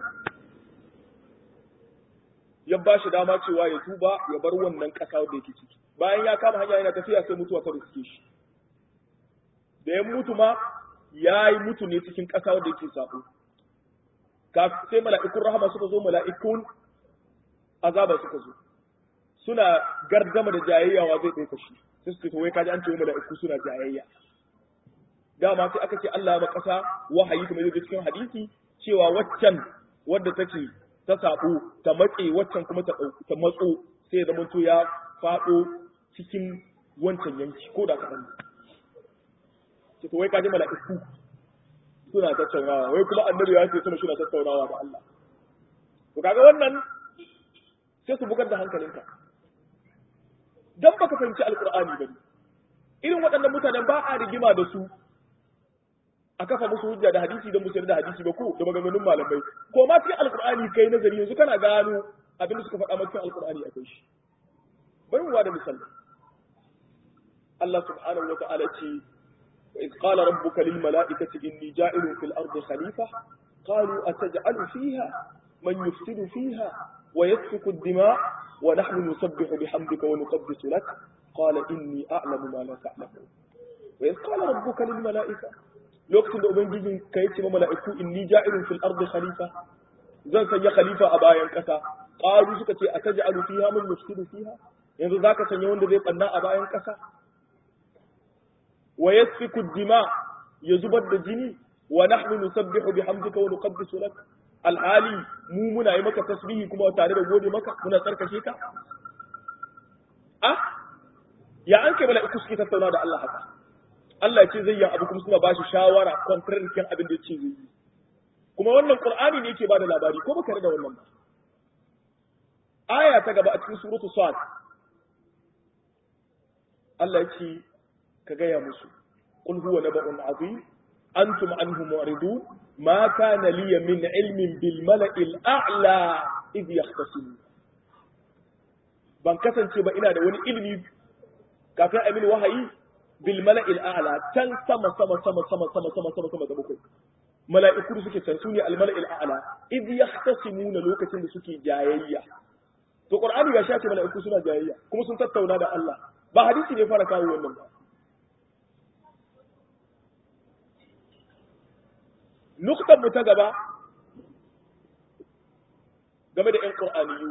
ya ba shi dama cewa ya tuba ya bar wannan ƙasa da yake ciki bayan ya kama hanya yana tafiya sai mutuwa ta riske shi da ya mutu ma ya yi mutu ne cikin ƙasa wanda yake sabo sai mala'ikun rahama suka zo mala'ikun azaba suka zo suna gardama da jayayyawa zai ɗauka shi sai suka ce wai kaji an ce mala'iku suna jayayya dama sai aka ce Allah ma ƙasa wahayi kamar yadda cikin hadisi cewa waccan wadda take ta sabo ta matse waccan kuma ta ta matso sai ya zamanto ya faɗo cikin wancan yanki ko da kaɗan ce to wai kaji mala'iku suna tattaunawa wai kuma annabi ya ce suna suna tattaunawa da Allah to kaga wannan sai su bugar da hankalinka dan baka fahimci alqur'ani bane irin waɗannan mutanen ba a rigima da su a kafa musu hujja da hadisi da musu da hadisi ba ko da maganganun malamai ko ma cikin alqur'ani kai nazari yanzu kana gano abin da suka faɗa maka cikin alqur'ani akwai shi bari mu da misali Allah subhanahu wa ta'ala ce wa iz qala rabbuka lil mala'ikati inni ja'ilun fil ardi khalifa qalu ataj'alu fiha man yufsidu fiha wa yasfiku ad-dima wa nahnu nusabbihu bihamdika wa nuqaddisu lak qala inni a'lamu ma la ta'lamun wa iz qala rabbuka lil mala'ikati lokacin da ubangijin ka yace ma mala'iku inni ja'ilun fil ardi khalifa zan sanya khalifa a bayan kasa qalu suka ce ataj'alu fiha man yufsidu fiha yanzu zaka sanya wanda zai banna a bayan kasa wa yasfiku dima ya zubar da jini wa nahnu nusabbihu bihamdika wa nuqaddisu lak alhali mu muna yi maka tasbihi kuma tare da gode maka muna tsarkake ka ah ya an kai mala'iku suke tattauna da Allah haka Allah ya ce zai yi abu kuma suna bashi shawara contrarian abin da ya ce zai yi kuma wannan qur'ani ne yake bada labari ko baka da wannan ba aya ta gaba a cikin suratu sad Allah ya ce ka gaya musu qul huwa naba'un azim antum anhu mu'ridun ma kana li min ilmin bil mala'il a'la idh yahtasimun ban kasance ba ina da wani ilimi kafin amin wahayi bil mala'il a'la can sama sama sama sama sama sama sama sama da bakwai mala'iku da suke can sune al mala'il a'la idh yahtasimuna lokacin da suke jayayya to qur'ani ga shafi mala'iku suna jayayya kuma sun tattauna da Allah ba hadisi ne fara kawo wannan ba nuktan mu ta gaba game da 'yan ƙur'aniyu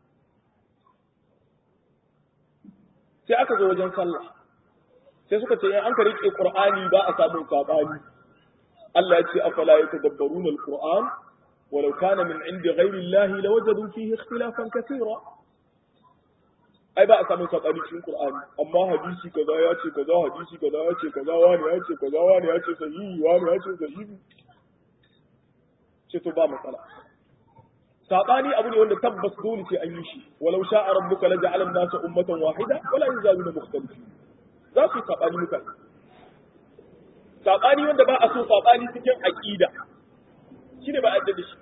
sai aka zo wajen sallah sai suka ce in an ka riƙe ƙur'ani ba a samun saɓani Allah ya ce afala yatadabbaruna al-qur'an walau kana min indi ghayri Allah lawajadu fihi ikhtilafan katira ai ba a samun saɓani cikin Qur'ani amma hadisi kaza ya ce kaza hadisi kaza ya ce kaza wani ya ce kaza wani ya ce sahihi wani ya ce sahihi ce to ba matsala sabani abu ne wanda tabbas dole ce an yi shi walau sha'a rabbuka la ja'ala an-nasa ummatan wahida wala yazaluna mukhtalifin za su sabani mutane sabani wanda ba a so sabani cikin aqida shine ba a da shi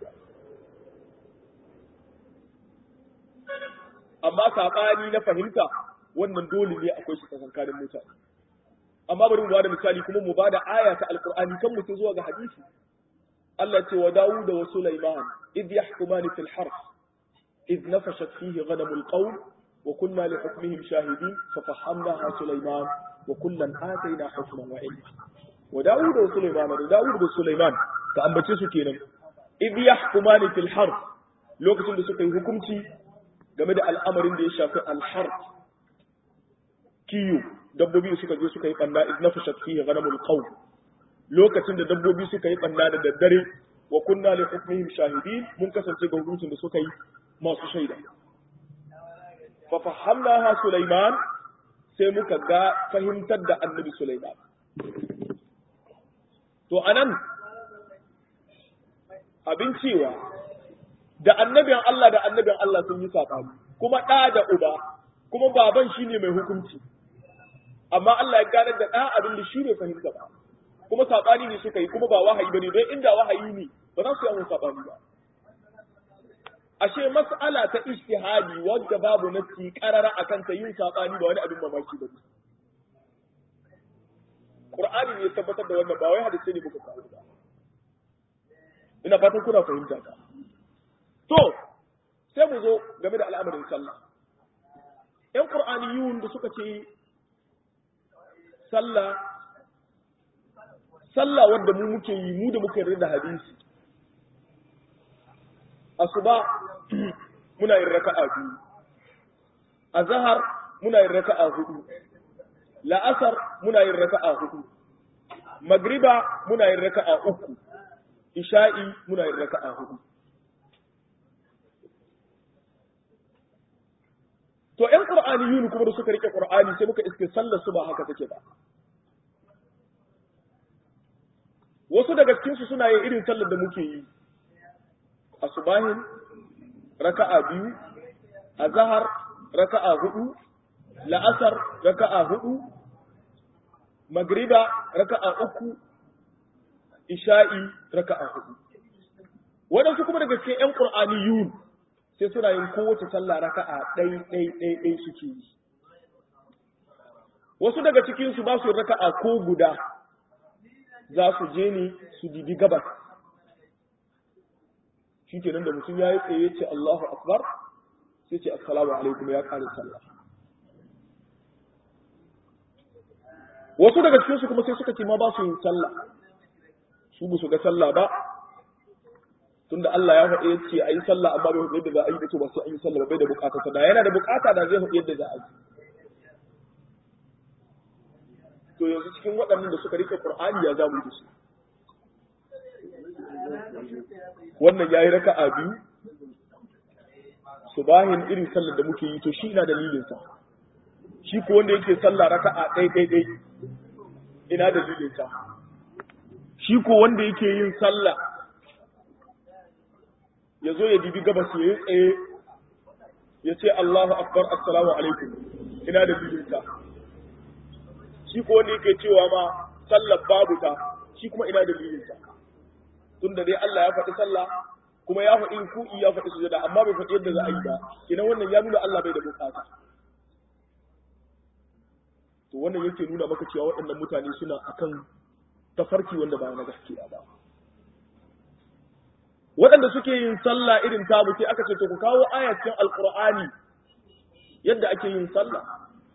amma sabani na fahimta wannan dole ne akwai shi tsakankanin mutane amma bari mu bada misali kuma mu bada aya ta alqur'ani kan mutum zuwa ga hadisi Allah ce wa Dawud wa Sulaiman id yahkumani fil harf id nafashat fihi ghanamul qawm wa kunna li hukmihim shahidin fa fahamnaha Sulaiman wa kullan atayna hukman wa ilma wa Dawud wa Sulaiman da Dawud da Sulaiman ka ambace su kenan id yahkumani fil harf lokacin da suka yi hukunci game da al'amarin da ya shafi al-harf kiyo dabbobi suka je suka yi banna id nafashat fihi ghanamul qawm lokacin da dabbobi suka yi ɓanna da daddare wa kunna li hukmihim shahidin mun kasance ga hukuncin da suka yi masu shaida fa fahamnaha Sulaiman sai muka ga fahimtar da annabi Sulaiman to anan abin cewa da annabin Allah da annabin Allah sun yi saɓani kuma ɗa da uba kuma baban shine mai hukunci amma Allah ya ganar da ɗa abin da shi ne fahimta ba kuma saɓani ne suka yi kuma ba wahayi bane don inda wahayi ne ba za su yi saɓani ba ashe mas'ala ta ijtihadi wadda babu nasi karara akan ta yin saɓani ba wani abin mamaki ba Qur'ani ne ya tabbatar da wannan ba wai hadisi ne muka kawo ba ina fatan kuna fahimta ka to sai mu zo game da al'amarin sallah yan qur'aniyun da suka ce sallah sallah wanda mu muke yi mu da muke yarda da hadisi asuba muna yin raka'a biyu azhar muna yin raka'a hudu la'asar muna yin raka'a hudu magriba muna yin raka'a uku isha'i muna yin raka'a hudu to ƴan qur'aniyun kuma da suka rike qur'ani sai muka iske sallar su ba haka take ba wasu daga cikinsu suna yin irin sallar da muke yi a subahin raka'a biyu a zahar raka'a hudu la'asar raka'a hudu magriba raka'a uku isha'i raka'a hudu waɗansu kuma daga cikin 'yan ƙur'aniyun sai suna yin kowace sallah raka'a ɗai ɗai ɗai ɗai suke yi wasu daga cikinsu ba su raka'a ko guda za su je ne su dibi gabas shi ke nan da mutum ya yi tsaye ce Allahu Akbar sai ce assalamu alaikum ya ƙare sallah wasu daga cikinsu kuma sai suka ce ma ba su yin sallah su ba su ga sallah ba tunda Allah ya faɗi yace ayi sallah amma bai faɗi yadda za a yi da to ba sai an yi sallah ba bai da bukata da yana da bukata da zai faɗi yadda za a yi to yanzu cikin waɗannan da suka rike Qur'ani ya zamu da su wannan yayi raka'a biyu subahin irin sallar da muke yi to shi ina dalilin sa shi ko wanda yake sallah raka'a ɗai ɗai ɗai ina dalilin sa shi ko wanda yake yin sallah ya zo ya dibi gabas ya yi tsaye ya ce Allahu akbar assalamu alaikum ina da bilinta shi ko wanda yake cewa ma sallar babu ta shi kuma ina da bilinta tunda dai Allah ya faɗi sallah kuma ya faɗi ku'i ya faɗi sujada amma bai faɗi yadda za a yi ba idan wannan ya nuna Allah bai da bukata to wannan yake nuna maka cewa waɗannan mutane suna akan tafarki wanda ba na gaskiya ba waɗanda suke yin sallah irin tabu sai aka ce to ku kawo ayatin alqur'ani yadda ake yin sallah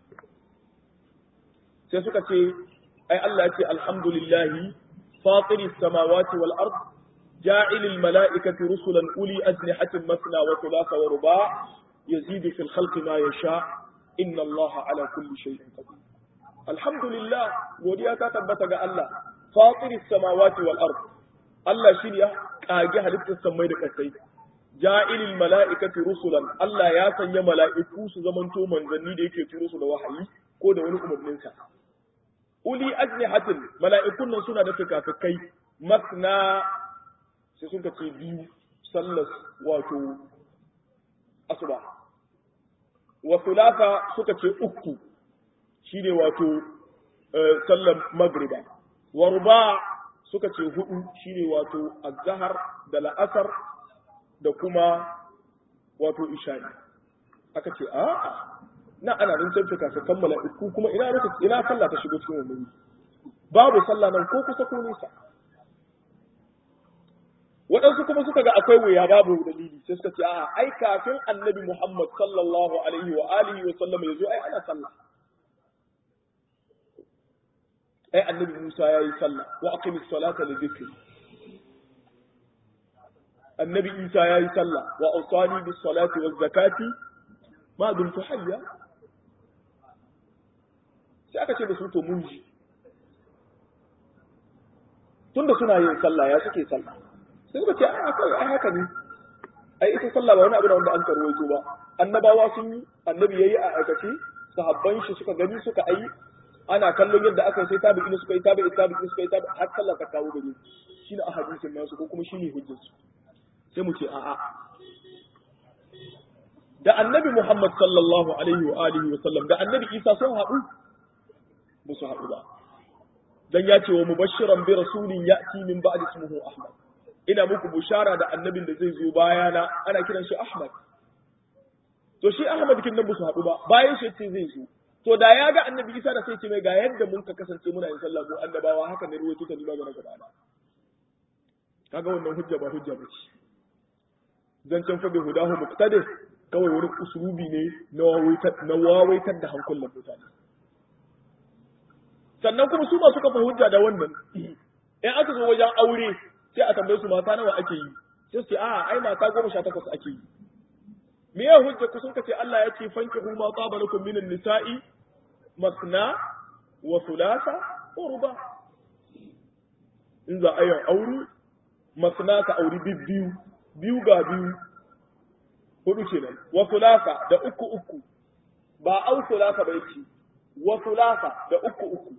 sai suka ce ai Allah ya ce alhamdulillahi fatiri samawati wal ard ja'ilil mala'ikati rusulan uli ajnihatin masna wa thulatha wa ruba yazidu fil khalqi ma yasha inna Allah ala kulli shay'in qadir alhamdulillah godiya ta tabbata ga Allah fatiri samawati wal ard Allah shi ne ya kage halittar samai da kasai ja'ilil mala'ikati rusulan Allah ya sanya mala'iku su zamanto manzanni da yake turo su da wahayi ko da wani umarnin sa uli ajnihatin mala'ikun nan suna da fikafikai masna sai sun ce biyu sallas wato asuba wa thulatha suka ce uku shine wato sallar magriba wa ruba suka ce hudu shine wato azhar da la'asar da kuma wato isha'i aka ce a na ana nan sai ka ka kammala iku kuma ina raka ina sallah ta shigo cikin wannan babu sallah nan ko kusa ko nisa waɗansu kuma suka ga akwai wuya babu dalili sai suka ce a ai kafin annabi Muhammad sallallahu alaihi wa alihi wa sallam yazo ai ana sallah ai annabi Musa ya yi sallah wa aqimis salata li dhikri annabi Isa ya yi sallah wa awsani bis salati waz zakati ma dumtu hayya sai aka ce da su to mun ji tunda suna yin sallah ya suke sallah sai suka ce ai akwai ai haka ne ai ita sallah ba wani abu da wanda an karwaito ba annabawa sun yi annabi yayi a aikace sahabban shi suka gani suka ayi ana kallon yadda aka sai tabi ina suka yi tabi ina tabi ina suka yi tabi har sallah ta kawo gare shi ne a hadisin nasu ko kuma shine hujjar su sai mu ce a'a da annabi Muhammad sallallahu alaihi wa alihi wa sallam da annabi Isa sun haɗu ba su haɗu ba dan ya ce wa mubashiran bi rasulin ya'ti min ba'di ismihi Ahmad ina muku bushara da annabin da zai zo bayana ana kiran shi Ahmad to shi Ahmad kin nan ba su haɗu ba bayan shi ce zai zo to da ya ga annabi isa da sai ce mai ga yadda mun ka kasance muna yin sallah mu annabawa haka ne ruwaito ta nima ga na gaba kaga wannan hujja ba hujja ba ce zancen fa bi hudahu muqtadir kawai wani usulubi ne na wawaitar na wawaitar da hankulan mutane sannan kuma su ba suka fa hujja da wannan in aka zo wajen aure sai a tambaye su mata nawa ake yi sai su ce a ai mata goma sha takwas ake yi me ya hujja ku sun kace Allah ya ce fanki huma taba lakum minan nisa'i masna wa thulatha wa ruba in za a yi aure masna ka auri biyu biyu ga biyu hudu kenan wa thulatha da uku uku ba au thulatha ba yake wa thulatha da uku uku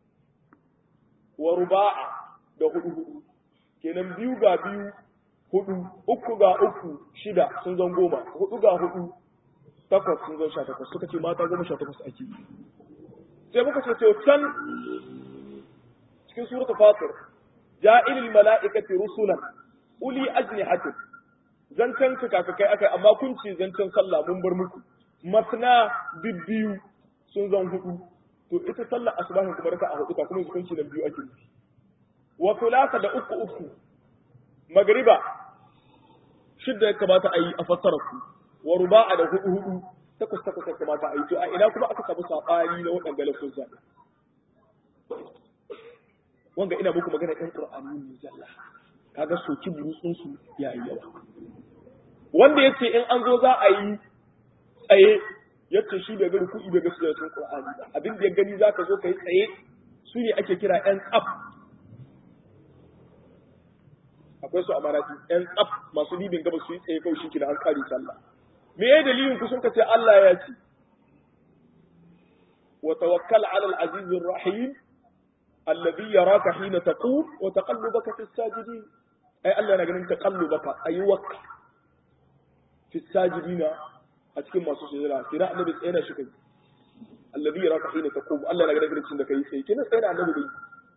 wa ruba'a da hudu hudu kenan biyu ga biyu hudu uku ga uku shida sun zan goma hudu ga hudu takwas sun zan sha takwas suka ce mata goma sha takwas ake yi sai muka ce to can cikin suratul fatir ja'ilil mala'ikati rusulan uli ajnihatin zancen kakakai akai amma kun ce zancen sallah mun bar muku masna bibbiyu sun zan hudu to ita sallar asubahin kuma raka a hudu ka kuma hukunci nan biyu ake nufi wa thulatha da uku uku magriba shidda ya kamata a yi a fassara ku wa ruba'a da hudu hudu takwas takwas ya kamata a yi to a ina kuma aka samu sabani na waɗanda lafuzza wanga ina muku magana ɗan qur'ani ne zalla kaga soki burutsun su yayi yawa wanda yace in an zo za a yi tsaye yace shi bai ga ruku'i bai ga sujudin qur'ani ba abin da ya gani zaka zo kai tsaye su ne ake kira ɗan tsaf akwai su a marati ɗan tsaf masu libin gaba su yi tsaye kawai shi an kare sallah me ya dalilin ku sun ce Allah ya ce wa tawakkal ala al-aziz ar-rahim alladhi yaraka hina taqum wa taqallubaka fi as-sajidin ai Allah yana ganin taqallubaka ayyuka fi as-sajidina a cikin masu sujada kira annabi tsaye da shi kai alladhi yaraka hina taqum Allah yana ganin lokacin da kai sai kina tsaye da annabi dai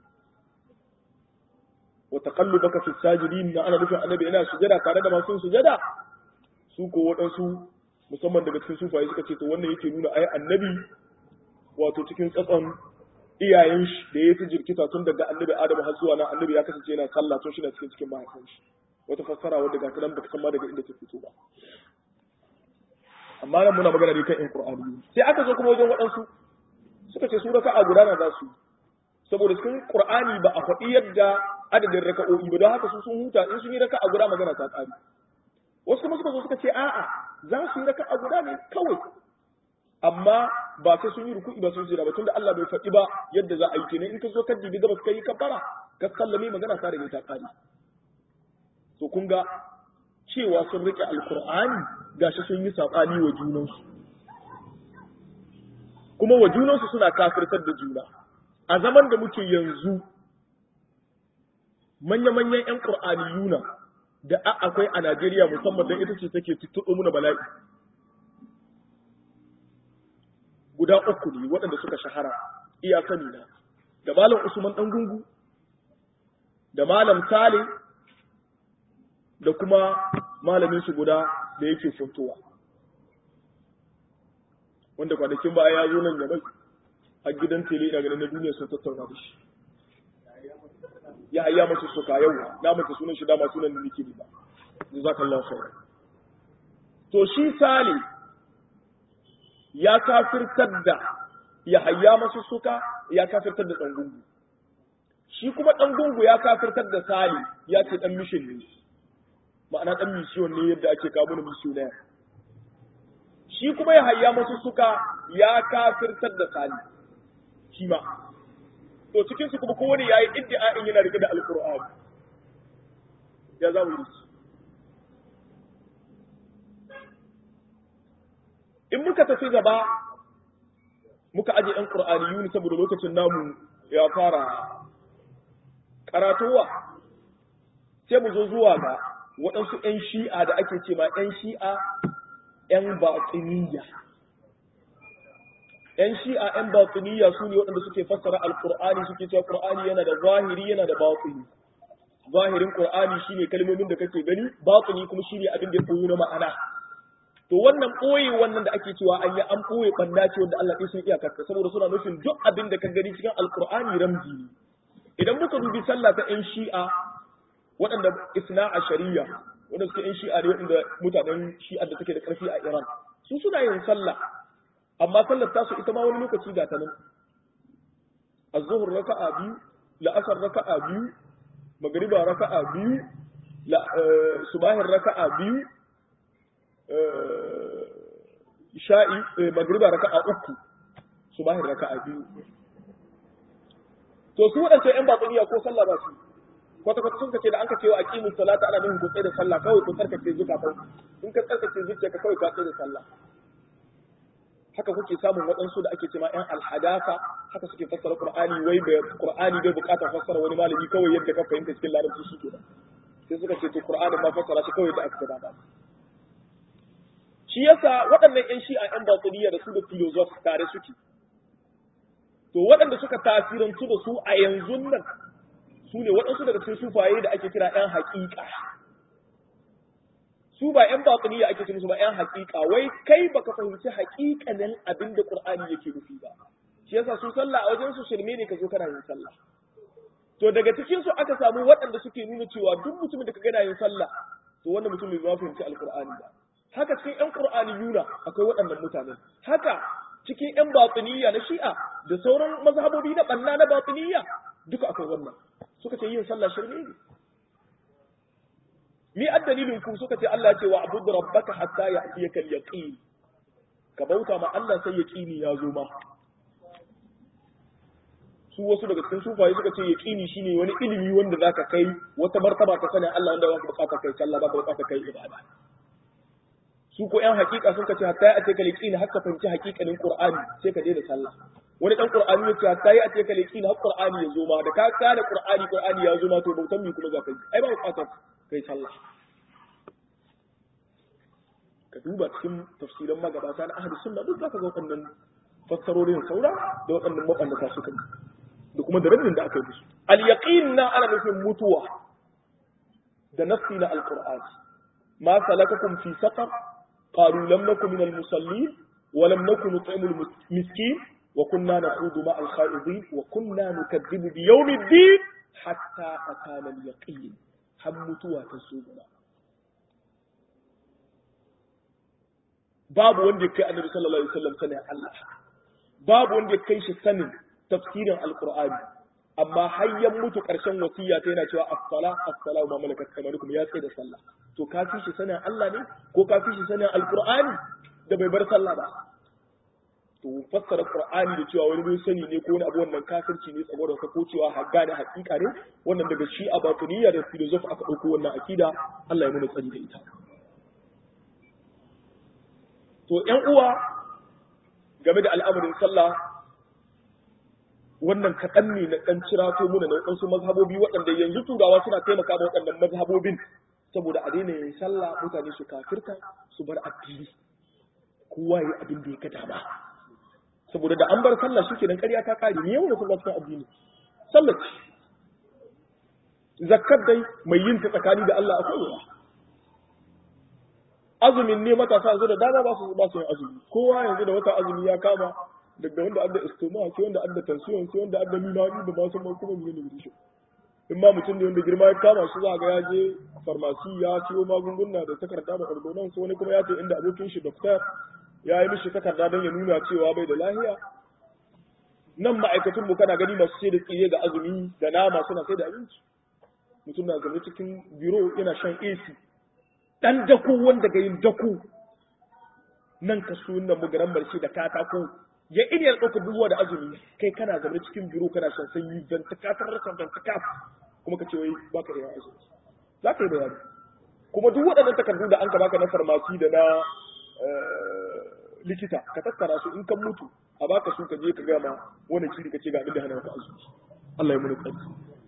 wa taqallubaka fi as-sajidin na ana nufin annabi yana sujada tare da masu sujada su ko waɗansu musamman daga cikin sufaye suka ce to wannan yake nuna ai annabi wato cikin tsatson iyayen shi da ya fi jirkita tun daga annabi adamu har zuwa nan annabi ya kasance yana sallah tun shi na cikin cikin mahaifin shi wata fassara wadda ga nan baka san ma daga inda ta fito ba amma nan muna magana ne kan in qur'ani sai aka zo kuma wajen waɗansu suka ce su raka'a guda na za su saboda cikin qur'ani ba a faɗi yadda adadin raka'o'i ba don haka su sun huta in sun yi raka'a guda magana ta ƙare wasu kuma suka zo suka ce a'a za su yi raka'a guda ne kawai amma ba sai sun yi ruku'i ba sun jira ba tunda Allah bai faɗi ba yadda za a yi kenan in ka zo ka dibi gabas kai kafara ka sallame magana ta rage ta kare to kun ga cewa sun rike alqur'ani gashi sun yi sabani wa junansu kuma wa junansu suna kafirtar da juna a zaman da muke yanzu manya-manyan 'yan ƙur'aniyuna da akwai a Najeriya musamman don ita ce take tuttuɗo muna bala'i guda uku ne waɗanda suka shahara iya sani na da malam usman ɗan gungu da malam sale da kuma malamin su guda da yake funtowa wanda kwanakin baya ya zo nan ya a gidan tele ina ganin na duniya sun tattauna da shi ya hayya masu suka yau na mata sunan shi dama sunan da nake ba jazakallahu khair to shi sale ya kafirtar da ya hayya masu suka ya kafirtar da ɗangungu shi kuma ɗangungu ya kafirtar da sali ya ce ɗan mishin ne ma'ana ɗan mishiyon ne yadda ake kawo mana mishiyon shi kuma ya hayya masu suka ya kafirtar da sali shi ma to cikin su kuma kowane yayi iddia'in yana rike da alqur'ani ya za mu yi in muka tafi gaba muka aje ɗan ƙur'aniyuni saboda lokacin namu ya fara karatowa sai mu zo zuwa ga waɗansu 'yan shi'a da ake ce ma 'yan shi'a 'yan baƙiniya 'yan shi'a 'yan baƙiniya su ne waɗanda suke fassara alƙur'ani suke cewa ƙur'ani yana da zahiri yana da baƙini zahirin ƙur'ani shine kalmomin da kake gani baƙini kuma shine abin da ya koyo na ma'ana to wannan ɓoye wannan da ake cewa an yi an ɓoye ɓanda ce wanda Allah ɗin sun iya karka saboda suna nufin duk abin da ka gani cikin alkur'ani ramzi ne idan muka dubi sallah ta ƴan shi'a waɗanda isna a shari'a wanda suke ƴan shi'a ne waɗanda mutanen shi'a da take da ƙarfi a Iran su suna yin sallah amma sallar tasu ita ma wani lokaci ga ta nan az-zuhr raka'a biyu la'asar raka'a biyu magriba raka'a biyu subahin raka'a biyu sha'i magriba raka'a uku subahin raka'a biyu to su wadanda ƴan batsuniya ko sallah ba su kwata kwata sun kace da an ka cewa aqimu salata ana nufin ku tsaye da sallah kawai ku tsarkake zukatan in ka tsarkake zuciyarka kawai ka tsaye da sallah haka kuke samun waɗansu da ake cewa ƴan alhadasa haka suke fassara qur'ani wai bai qur'ani bai bukatar fassara wani malami kawai yadda ka fahimta cikin larabci shi kenan sai suka ce to qur'ani ma fassara shi kawai da aka gaba shi yasa waɗannan ƴan shi'a ƴan batiniya da su da filozof tare suke to waɗanda suka tasirantu da su a yanzu nan su ne waɗansu daga cikin sufaye da ake kira ‘yan haƙiƙa su ba ‘yan baƙuniya ake cikin su ba ‘yan haƙiƙa wai kai baka fahimci haƙiƙanin abin da ƙur'ani yake nufi ba shi yasa su sallah a wajen su shirme ne ka zo kana yin sallah to daga cikin su aka samu waɗanda suke nuna cewa duk mutumin da ka gana yin sallah to wannan mutumin bai fahimci alƙur'ani ba haka cikin ‘yan ƙur'ani yuna akwai waɗannan mutanen haka cikin ‘yan baƙuniya na shi'a da sauran mazhabobi na ɓanna na baƙuniya duka akwai wannan suka ce yin sallah shirme ne mi addalilin ku suka ce Allah ce wa abudu rabbaka hatta ya'tiyaka al-yaqin ka bauta ma Allah sai yaqini ya zo ma su wasu daga cikin sufaye suka ce yaqini shine wani ilimi wanda zaka kai wata martaba ka sani Allah wanda baka bukata kai sallah baka bukata kai ibada su ko yan hakika sun ce hatta ya'tiyaka al-yaqin haka fahimci hakikanin Qur'ani sai ka daina sallah wani dan qur'ani ya ce ta yi a ce ka leki har qur'ani ya zo ma da ka ka da qur'ani qur'ani ya zo ma to bautan mi kuma za ka yi ai ba bukatar kai sallah ka duba cikin tafsiran magabata na ahli sunna duk zaka ga waɗannan fassarorin saura da waɗannan mabannata suka yi da kuma da rabbin da aka yi musu al yaqin na ana nufin mutuwa da nafsi na alqur'ani ma salakakum fi saqar qalu lam nakum min al musallin ولم نكن نطعم المسكين وكنا نخوض مع الخائضين وكنا نكذب بيوم الدين حتى أتانا اليقين هم متوى تسوبنا babu wanda kai annabi sallallahu alaihi wasallam sanin Allah babu wanda kai shi sanin tafsirin alqur'ani amma hayyan mutu karshen wasiya ta yana cewa as-sala as-sala ma malakat kamarukum ya tsaye da sallah to ka fi shi sanin Allah ne ko ka fi shi sanin alqur'ani da bai bar sallah ba to fassara qur'ani da cewa wani bai sani ne ko wani abu wannan kafirci ne saboda ka ko cewa hagga ne hakika ne wannan daga shi a batuniya da filosofi aka dauko wannan akida Allah ya nuna tsari da ita to ƴan uwa game da al'amarin sallah wannan kaɗan ne na ɗan cirato muna na waɗansu mazhabobi waɗanda yanzu turawa suna taimaka da waɗannan mazhabobin saboda a daina yin sallah mutane su kafirta su bar addini kowa yi abin da ya kada ba saboda da an bar sallah shi kenan ƙarya ta ƙare ne yawan da sallah cikin addini sallah ce zakkar dai mai yin ta tsakani da Allah akwai yawa azumin ne matasa yanzu da dama ba su ba su yin azumi kowa yanzu da wata azumi ya kama daga wanda adda istoma sai wanda adda tension sai wanda adda minani da ba su mai kuma ne ne in ma mutum ne wanda girma ya kama shi za ga ya je farmasi ya siyo magunguna da takarda da ordonance wani kuma ya ce inda abokin shi doktor ya yi mishi takarda don ya nuna cewa bai da lahiya nan ma'aikatun mu kana gani masu sai da tsire ga azumi da nama suna sai da abinci mutum na zaune cikin biro yana shan AC dan dako wanda ga yin dako nan ka so nan mu garan barci da katako ya ina ya ɗauka dubuwa da azumi kai kana zaune cikin biro kana shan sanyi dan ta katar rasa dan ta kaf kuma ka ce wai baka iya azumi za ka yi bayani kuma duk waɗannan takardu da an ka baka na farmasi da na likita ka tattara su in kan mutu a baka su ka je ka gama wani shiri ka ce ga abin da hana ka azumi Allah ya muni tsarki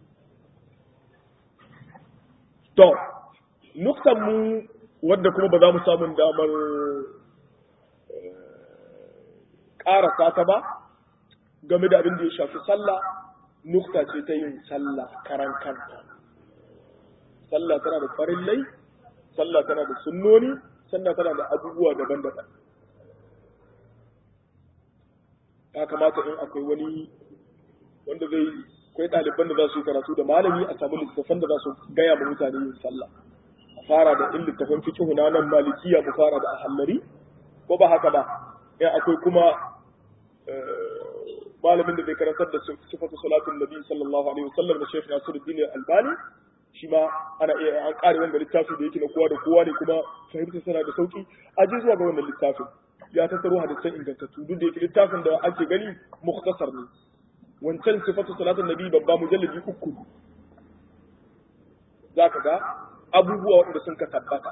to nuktan mu wadda kuma ba za mu samu damar ƙarasa ta ba game da abin da ya shafi sallah nukta ce ta yin sallah karan kanta sallah tana da farillai sallah tana da sunnoni sallah tana da abubuwa daban-daban ya kamata in akwai wani wanda zai akwai ɗaliban da za su yi karatu da malami a samu littattafan da za su gaya ma mutane yin sallah a fara da in littattafan fiqh na nan malikiya mu fara da ahallari ko ba haka ba in akwai kuma malamin da bai karantar da sifatu salatin nabi sallallahu alaihi wasallam da Sheikh Nasiruddin Albani shi ma ana iya an kare wanda littafi da yake na kowa da kowa ne kuma fahimtar sana da sauki a je zuwa ga wannan littafin ya tattaro hadisan ingantattu duk da yake littafin da ake gani mukhtasar ne wancan sifatu salatin nabi babba mujalladi uku zaka ga abubuwa waɗanda sun ka tabbata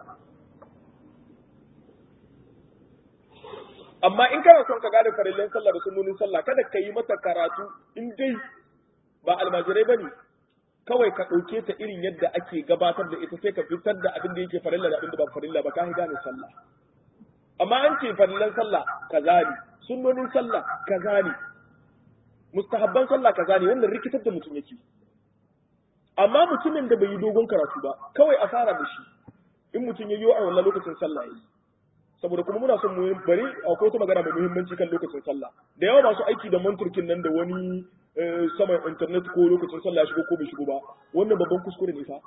amma in kana son ka gane farillan sallah da sunnonin sallah kada ka yi mata karatu in dai ba almajirai bane kawai ka ɗauke ta irin yadda ake gabatar da ita sai ka fitar da abin da yake farilla da abin da ba farilla ba ka gane sallah amma an ce farillan sallah kaza ne sunnonin sallah kaza ne mustahabban sallah kaza ne wannan rikitar da mutum yake amma mutumin da bai yi dogon karatu ba kawai a fara da shi in mutum ya yi a wannan lokacin sallah yi saboda kuma muna son mu bari akwai wata magana mai muhimmanci kan lokacin sallah da yawa masu aiki da manturkin nan da wani saman internet ko lokacin sallah ya shigo ko bai shigo ba wannan babban kuskure ne fa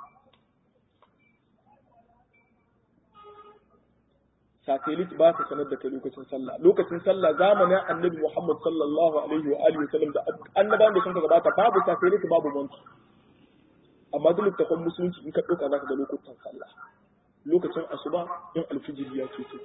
satellite ba ta sanar da kai lokacin sallah lokacin sallah zamanin annabi Muhammad sallallahu alaihi wa alihi wasallam da annabawan da sun ka gabata babu satellite babu mantu amma duk littafin musulunci in ka dauka zaka ga lokutan sallah lokacin asuba in alfijiri ya ce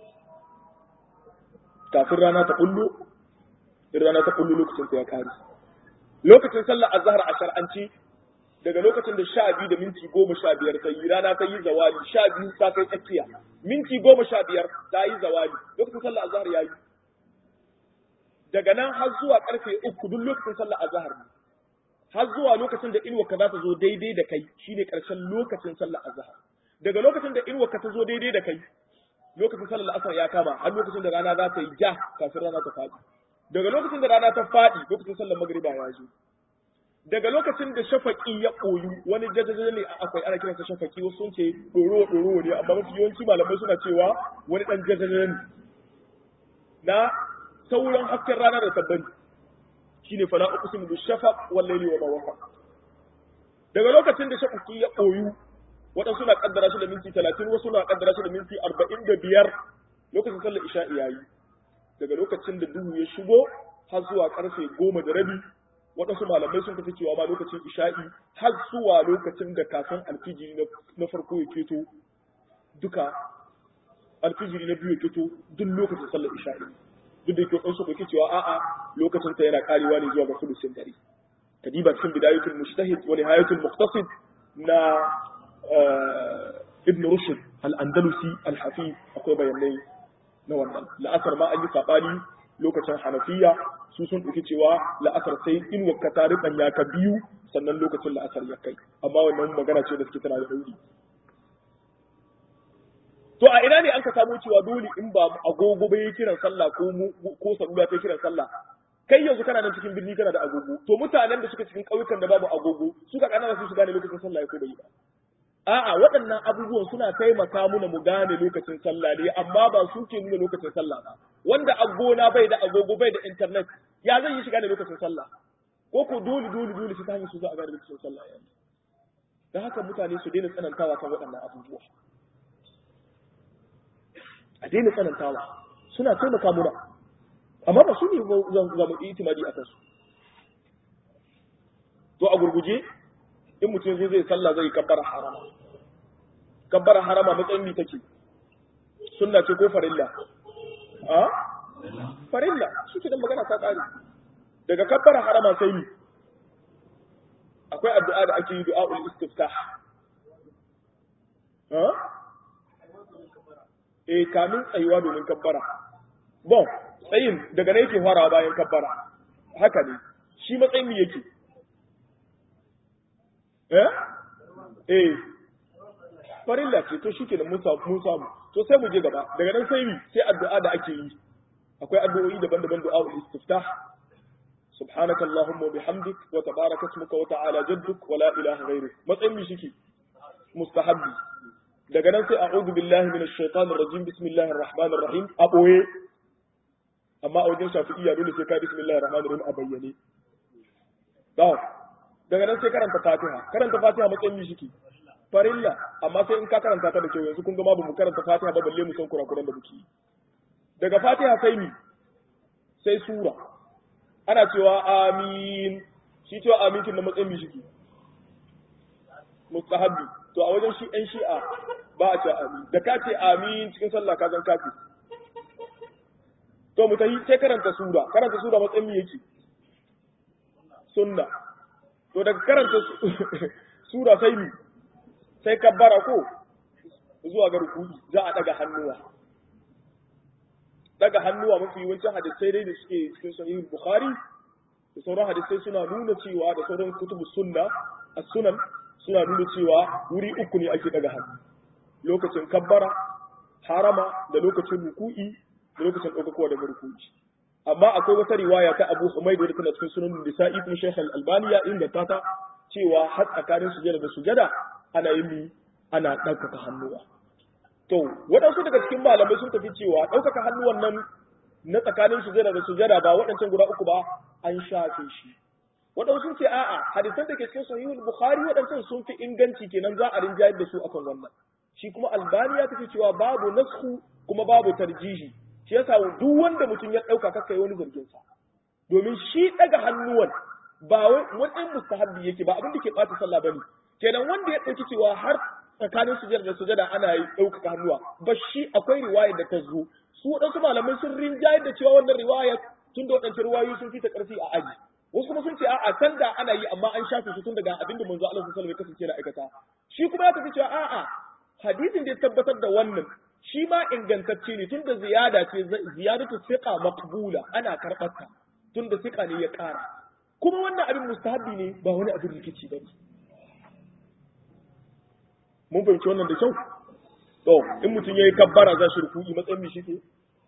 kafin rana ta kullu in rana ta kullu lokacin ta ya kare lokacin sallah azhar a shar'anci daga lokacin da sha biyu da minti goma sha biyar ta yi rana ta yi zawali sha biyu ta kai tsakiya minti goma sha biyar ta yi zawali lokacin sallah azhar ya yi daga nan har zuwa karfe uku duk lokacin sallah azhar ne har zuwa lokacin da inuwa ka za ta zo daidai da kai shine karshen lokacin sallah azhar daga lokacin da inuwa ka ta zo daidai da kai lokacin sallar asar ya kama har lokacin da rana za ta yi ja kafin rana ta faɗi daga lokacin da rana ta faɗi lokacin sallar magriba ya zo daga lokacin da shafaki ya koyu wani jajajaja ne akwai ana kiransa shafaki wasu sun ce ɗoro ɗoro ne amma mafi yawanci malamai suna cewa wani ɗan jajajaja ne na sauran hasken rana da tabbani shine fala uqsimu bi shafaq wal layli wa ma wafa daga lokacin da shafaki ya koyu waɗansu na kaddara shi da minti talatin wasu na kaddara shi da minti arba'in da biyar lokacin sallar isha'i yayi daga lokacin da duhu ya shigo har zuwa karfe goma da rabi waɗansu malamai sun tafi cewa ma lokacin isha'i har zuwa lokacin da kafin alfijiri na farko ya keto duka alfijiri na biyu ya keto duk lokacin sallar isha'i duk da yake waɗansu bai cewa a'a lokacin ta yana karewa ne zuwa ga sulusin dare kadiba cikin bidayatul mujtahid wa nihayatul muqtasid na ibn rushd al-andalusi al-hafiz akwai bayanai na wannan la'asar ma an yi sabani lokacin hanafiya su sun ɗauki cewa la'asar sai in wakka ta ya ka biyu sannan lokacin la'asar ya kai amma wannan magana ce da suke tana da dauri to a ina ne an ka samu cewa dole in ba agogo bai kiran sallah ko ko salula ta kiran sallah kai yanzu kana nan cikin birni kana da agogo to mutanen da suka cikin ƙauyukan da babu agogo suka kana su su gane lokacin sallah ya ko bai ba a'a waɗannan abubuwan suna taimaka muna mu gane lokacin sallah ne amma ba su ke nuna lokacin sallah ba wanda agona bai da agogo bai da internet ya zai yi shiga da lokacin sallah ko ko dole dole dole su ta hanyar su za a gane lokacin sallah yanzu da haka mutane su daina tsanantawa kan waɗannan abubuwa a daina tsanantawa suna taimaka muna amma ba su ne za mu itimadi a kansu to a gurguje in mutum zai zai sallah zai kabbara harama kabbara harama matsayin mi take sunna ce ko farilla a farilla shi ke magana ta kare daga kabbara harama sai ni akwai addu'a da ake yi du'a'ul istiftah ha eh kamin tsayuwa domin kabbara bon tsayin daga ne yake farawa bayan kabbara haka ne shi matsayin mi yake eh eh farilla ce to shike da mun samu to sai mu je gaba daga nan sai mi sai addu'a da ake yi akwai addu'o'i daban-daban du'a ul istiftah سبحانك اللهم وبحمدك وتبارك اسمك وتعالى جدك ولا اله غيرك matsayin mi shike mustahabbi daga nan sai a'udhu billahi minash shaitanir rajim bismillahir rahmanir rahim a boye amma a wajen shafi'iyya dole sai ka bismillahir rahmanir rahim a bayyane daga nan sai karanta fatiha karanta fatiha matsayin mi shike farilla amma sai in ka karanta ta da kyau yanzu kun ga ma bamu karanta fatiha ba balle mu san kurakuran da muke daga fatiha sai mi sai sura ana cewa amin shi cewa amin kin da matsayin mi shike mustahabbi to a wajen shi ɗan shi'a ba a ce amin da ka ce amin cikin sallah ka zan kafi to mu tafi sai karanta sura karanta sura matsayin mi yake sunna to daga karanta sura sai mi sai kabbara ko zuwa ga rukuni za a daga hannuwa daga hannuwa mafi yawancin hadisai dai da suke cikin sahih bukhari da sauran hadisai suna nuna cewa da sauran kutubu sunna as-sunan suna nuna cewa wuri uku ne ake daga hannu lokacin kabbara harama da lokacin ruku'i da lokacin ɗaukakowa daga ruku'i amma akwai wata riwaya ta Abu Humayd wadda tana cikin sunan Nisa'i kuma Sheikh Al-Albani ya inganta ta cewa har tsakanin sujada da sujada ana yin mi ana ɗaukaka hannuwa to waɗansu daga cikin malamai sun tafi cewa ɗaukaka hannuwan nan na tsakanin sujada da sujada ba waɗancan guda uku ba an shafe shi waɗansu sun ce a'a hadisan da ke cikin sahihul bukhari waɗancan sun fi inganci kenan za a rinjayar da su akan wannan shi kuma albani ya tafi cewa babu nasku kuma babu tarjihi shi yasa duk wanda mutum ya ɗauka kaka yi wani zargin sa domin shi ɗaga hannuwan ba wani mustahabbi yake ba abin da ke ɓata sallah bane kenan wanda ya ɗauki cewa har tsakanin sujada da sujada ana yi ɗaukaka hannuwa ba shi akwai riwaya da ta zo su waɗansu malamai sun rinjayar da cewa wannan riwaya tun da waɗancan riwayoyi sun fita ƙarfi a aji wasu kuma sun ce a'a can da ana yi amma an shafe su tun daga abin da manzo Allah sallallahu alaihi wasallam ya kasance na aikata shi kuma ya tafi cewa a'a hadisin da ya tabbatar da wannan shi ma ingantacce ne tunda ziyada ce ziyadatu thiqa maqbula ana karɓar ta tunda thiqa ne ya ƙara kuma wannan abin mustahabbi ne ba wani abin rikici bane mun fahimci wannan da kyau to in mutum yayi kabbara za shi ruku'i matsayin mi shi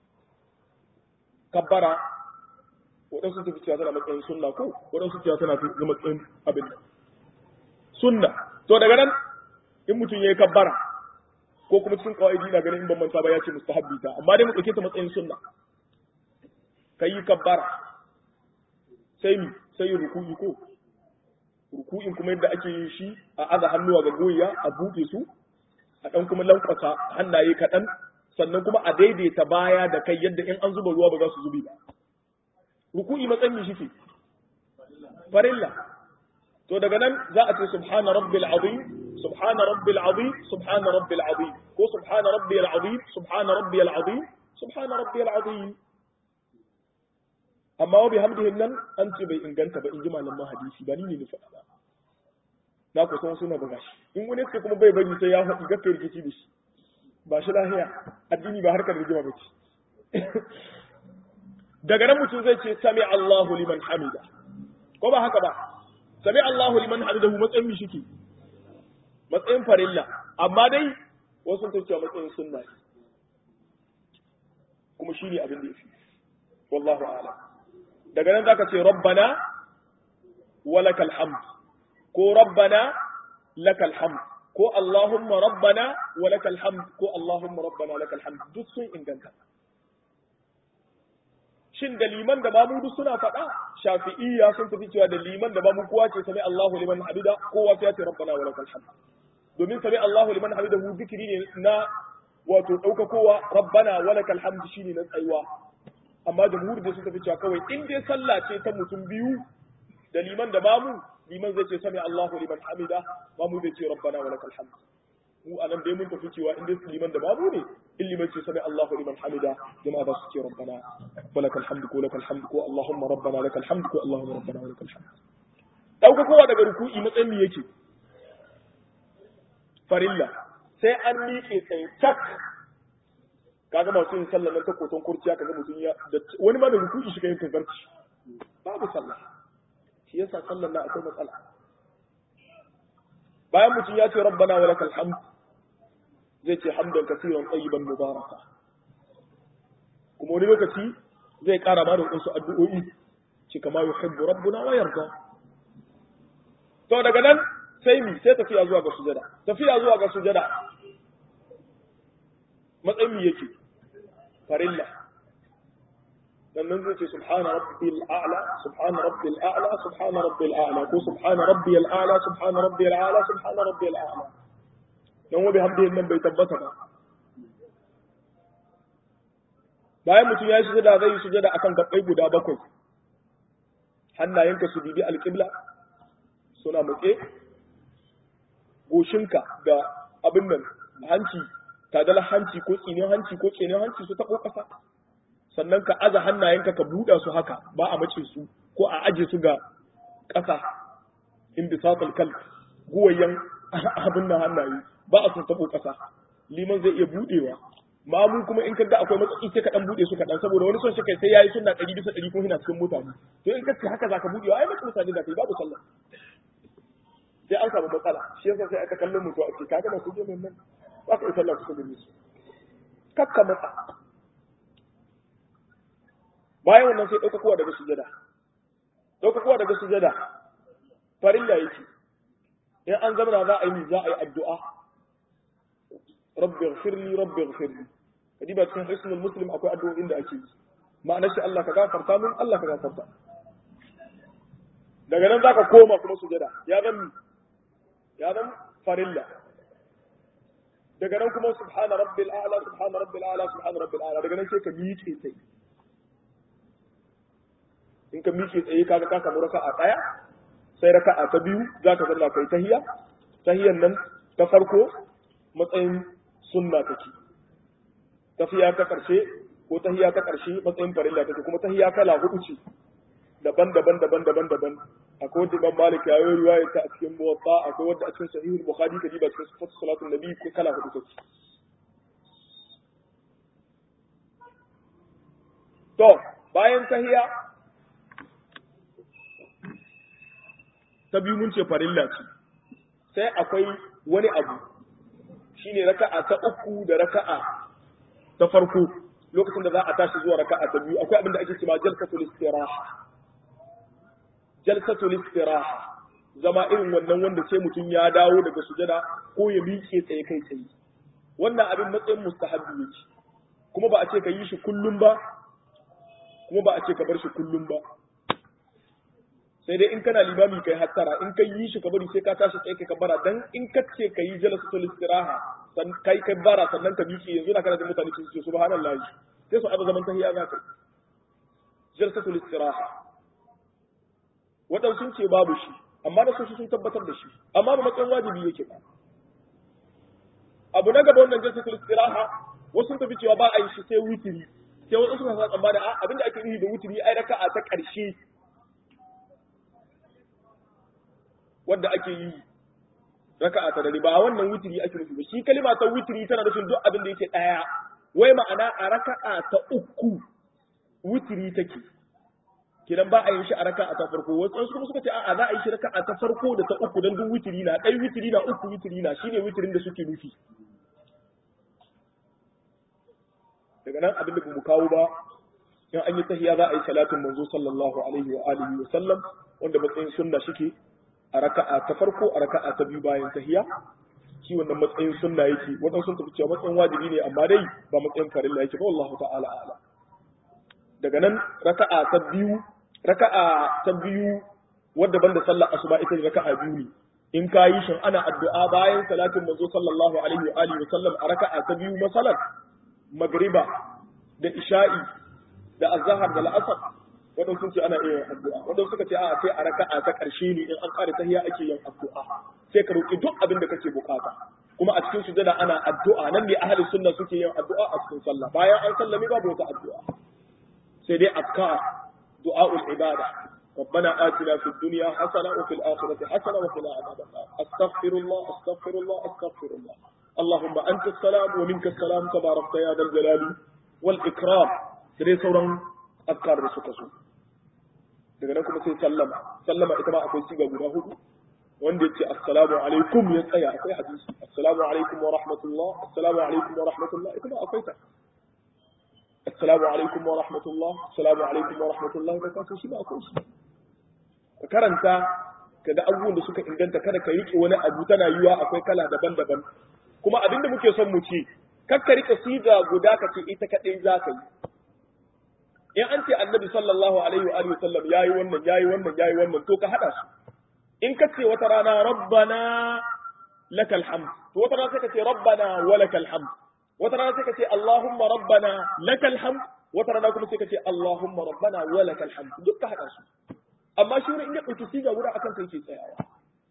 kabbara waɗansu tafi cewa tana matsayin sunna ko waɗansu cewa tana fi matsayin abin sunna to daga nan in mutum ya yi kabbara ko kuma cikin kawai na ganin in ban manta ba ya ce mustahabbi ta amma dai mu ɗauke ta matsayin sunna ka yi kabbara sai mi sai ruku'i ko ruku'in kuma yadda ake yin shi a aza hannuwa ga goyiya a buɗe su a ɗan kuma lankwasa hannaye kaɗan sannan kuma a daidaita baya da kai yadda in an zuba ruwa ba za su zubi ba ruku'i matsayin mi shike farilla to daga nan za a ce subhana rabbil azim subhana rabbil azim subhana rabbil azim ko subhana rabbil azim subhana rabbil azim subhana rabbil azim amma wa bihamdihi nan an ce bai inganta ba in ji malaman hadisi ba ni ne ni faɗa ba na ku san suna buga shi in wani ce kuma bai bari sai ya faɗi gaskiyar rikici da shi ba shi lahiya addini ba harkar rigima ba ce daga nan mutum zai ce sami Allahu liman hamida ko ba haka ba sami Allahu liman hamidahu matsayin mi shike matsayin farilla amma dai wasu sun cewa matsayin sunna ne kuma shi ne abin da yafi wallahu a'lam daga nan zaka ce rabbana walakal hamd ko rabbana lakal hamd ko allahumma rabbana walakal hamd ko allahumma rabbana lakal hamd duk sun inganta shin da liman da mamu duk suna faɗa shafi'iyya sun tafi cewa da liman da mamu kowa ce sami Allahu liman hamida kowa sai ya ce rabbana wa lakal hamd domin sami Allahu liman hamida hu zikiri ne na wato ɗaukakowa rabbana wa lakal hamd shine na tsayuwa amma jamhur da sun tafi cewa kawai in dai sallah ce ta mutum biyu da liman da mamu liman zai ce sami Allahu liman hamida mamu zai ce rabbana wa lakal hamd mu anan dai mun tafi cewa in dai liman da mamu ne in liman ce sami Allahu liman hamida jama'a za su ce rabbana wa lakal hamd ko lakal hamd ko Allahumma rabbana lakal hamd ko Allahumma rabbana wa lakal hamd dauka kowa daga ruku'i matsayin me yake farilla sai an miƙe tsaye tak kaga masu yin sallah nan ta koton kurciya kaga mutum ya wani ma da ruku'i shi yin tazarci babu sallah shi yasa sallar na akwai matsala bayan mutum ya ce rabbana wa lakal hamd zai ce hamdan kasiran tayyiban mubaraka kuma wani lokaci zai kara ma da wasu addu'o'i ce kama yuhibbu rabbuna wa yarda to daga nan sai mi sai tafiya zuwa ga sujada tafiya zuwa ga sujada matsayin mi yake farilla sannan zai ce subhana rabbil a'la subhana rabbil a'la subhana rabbil a'la ko subhana rabbil a'la subhana rabbil a'la subhana rabbil a'la dan wa bihamdihi nan bai tabbata ba bayan mutum ya yi sujada zai yi sujada akan gabbai guda bakwai hannayenka su bibi alƙibla suna matse goshinka da abin nan hanci tadalar hanci ko tsinin hanci ko tsinin hanci su taɓo ƙasa sannan ka aza hannayenka ka buɗa su haka ba a mace su ko a aje su ga ƙasa in bisatul kal guwayen abin nan hannaye ba a sun taɓo ƙasa liman zai iya buɗewa mamu kuma in kaga akwai matsatsi sai ka dan buɗe su kaɗan saboda wani son shi kai sai yayi sunna ɗari bisa ɗari ko hina cikin mutane to in kace haka zaka buɗewa ai mace mutane da kai babu sallah sai an samu matsala shi yasa sai aka kallon mutu a ce kaga da kuje min nan ba ka yi sallah kusa da su kakka matsa bayan wannan sai ɗauka kowa daga sujada ɗauka kowa daga sujada farilla yake in an zama za a yi za a yi addu'a rabbi ighfirli rabbi ighfirli kadi ba cikin hisnul muslim akwai addu'o'in da ake yi ma'anar shi Allah ka gafarta min Allah ka gafarta daga nan zaka koma kuma sujada ya zan ya zan farilla daga nan kuma subhana rabbil a'la subhana rabbil a'la subhana rabbil a'la daga nan sai ka miƙe tsaye in ka miƙe tsaye kaga ka samu raka'a daya sai raka'a ta biyu zaka zanna kai tahiyya tahiyyan nan ta farko matsayin sunna take tafiya ta karshe ko tahiyya ta karshe matsayin farilla take kuma tahiyya kala hudu ce daban-daban daban-daban daban akwai wanda Imam Malik ya yi riwaya ta a cikin Muwatta akwai wanda a cikin Sahihul Bukhari kaji ba cikin Sifatu Salatul Nabi ko kala hudu take to bayan tahiyya ta biyu mun ce farilla ce sai akwai wani abu shine raka'a ta uku da raka'a ta farko lokacin da za a tashi zuwa raka'a ta biyu akwai abin da ake cewa jalsatul istiraha jalsatul istiraha zama irin wannan wanda sai mutum ya dawo daga sujada ko ya miƙe tsaye kai tsaye wannan abin matsayin mustahabbi yake kuma ba a ce ka yi shi kullum ba kuma ba a ce ka bar shi kullum ba sai dai in kana limami kai hattara in kai yi shi ka bari sai ka tashi tsaye ka bara dan in ka ce ka yi jalsatul istiraha san kai kai bara sannan ka miƙe yanzu na kana da mutane su ce subhanallahi sai su abu zaman tahiyya za ka jalsatul istiraha waɗansu ce babu shi amma da su sun tabbatar da shi amma ba matsayin wajibi yake ba abu na gaba wannan jalsatul istiraha wasu sun tafi cewa ba a yi shi sai wutiri sai wasu suka sa tsammani a abinda ake nufi da wutiri ai raka'a ta ƙarshe wanda ake yi raka'a ta dare ba wannan wutiri ake nufi ba shi kalima ta wutiri tana nufin duk abin da yake ɗaya wai ma'ana a raka'a ta uku wutiri take kidan ba a yin shi a raka'a ta farko wasu kuma suka ce a'a za a yi shi raka'a ta farko da ta uku dan duk witiri na dai witiri na uku witiri na shine witirin da suke nufi daga nan abin da bamu kawo ba in an yi tahiyya za a yi salatin manzo sallallahu alaihi wa alihi wa sallam wanda matsayin sunna shike a raka'a ta farko a raka'a ta biyu bayan tahiyya shi wannan matsayin sunna yake wadansu sun tafi cewa matsayin wajibi ne amma dai ba matsayin farilla yake ba wallahu ta'ala a'lam daga nan raka'a ta biyu raka'a ta biyu wadda banda sallar asuba ita ce raka'a biyu ne in ka yi shin ana addu'a bayan salatin manzo sallallahu alaihi wa alihi wa sallam a raka'a ta biyu masalan magriba da isha'i da azhar da al'asr wadansu sun ce ana iya addu'a wadansu suka ce a sai a raka'a ta karshe ne in an ƙara tahiyya ake yin addu'a sai ka roki duk abin da kake bukata kuma a cikin sujada ana addu'a nan ne ahli sunna suke yin addu'a a cikin sallah bayan an sallame babu wata addu'a sai dai afkar du'a'ul ibada ربنا آتنا في الدنيا حسنة وفي الآخرة حسنة وقنا عذاب النار أستغفر الله أستغفر الله أستغفر الله اللهم أنت السلام ومنك السلام تبارك يا ذا الجلال والإكرام dare sauran afkar da suka so daga nan kuma sai sallama sallama ita ma akwai siga guda hudu wanda ya ce assalamu alaikum ya tsaya akwai hadisi assalamu alaikum wa rahmatullah assalamu alaikum wa rahmatullah ita ma akwai ta assalamu alaikum wa rahmatullah assalamu alaikum wa rahmatullah da kasu shi ba akwai shi ka karanta ka ga abubuwan da suka inganta kada ka rike wani abu tana yiwa akwai kala daban-daban kuma abin da muke son mu ce kar ka rike siga guda ka ce ita kadai za ka yi in an ce annabi sallallahu alaihi wa alihi sallam yayi wannan yayi wannan yayi wannan to ka hada su in ka ce wata rana rabbana lakal hamd to wata rana sai ka ce rabbana wa lakal hamd wata rana sai ka ce allahumma rabbana lakal hamd wata rana kuma sai ka ce allahumma rabbana wa lakal hamd duk ka hada su amma shi wurin in ya dauki siga guda akan kai ke tsayawa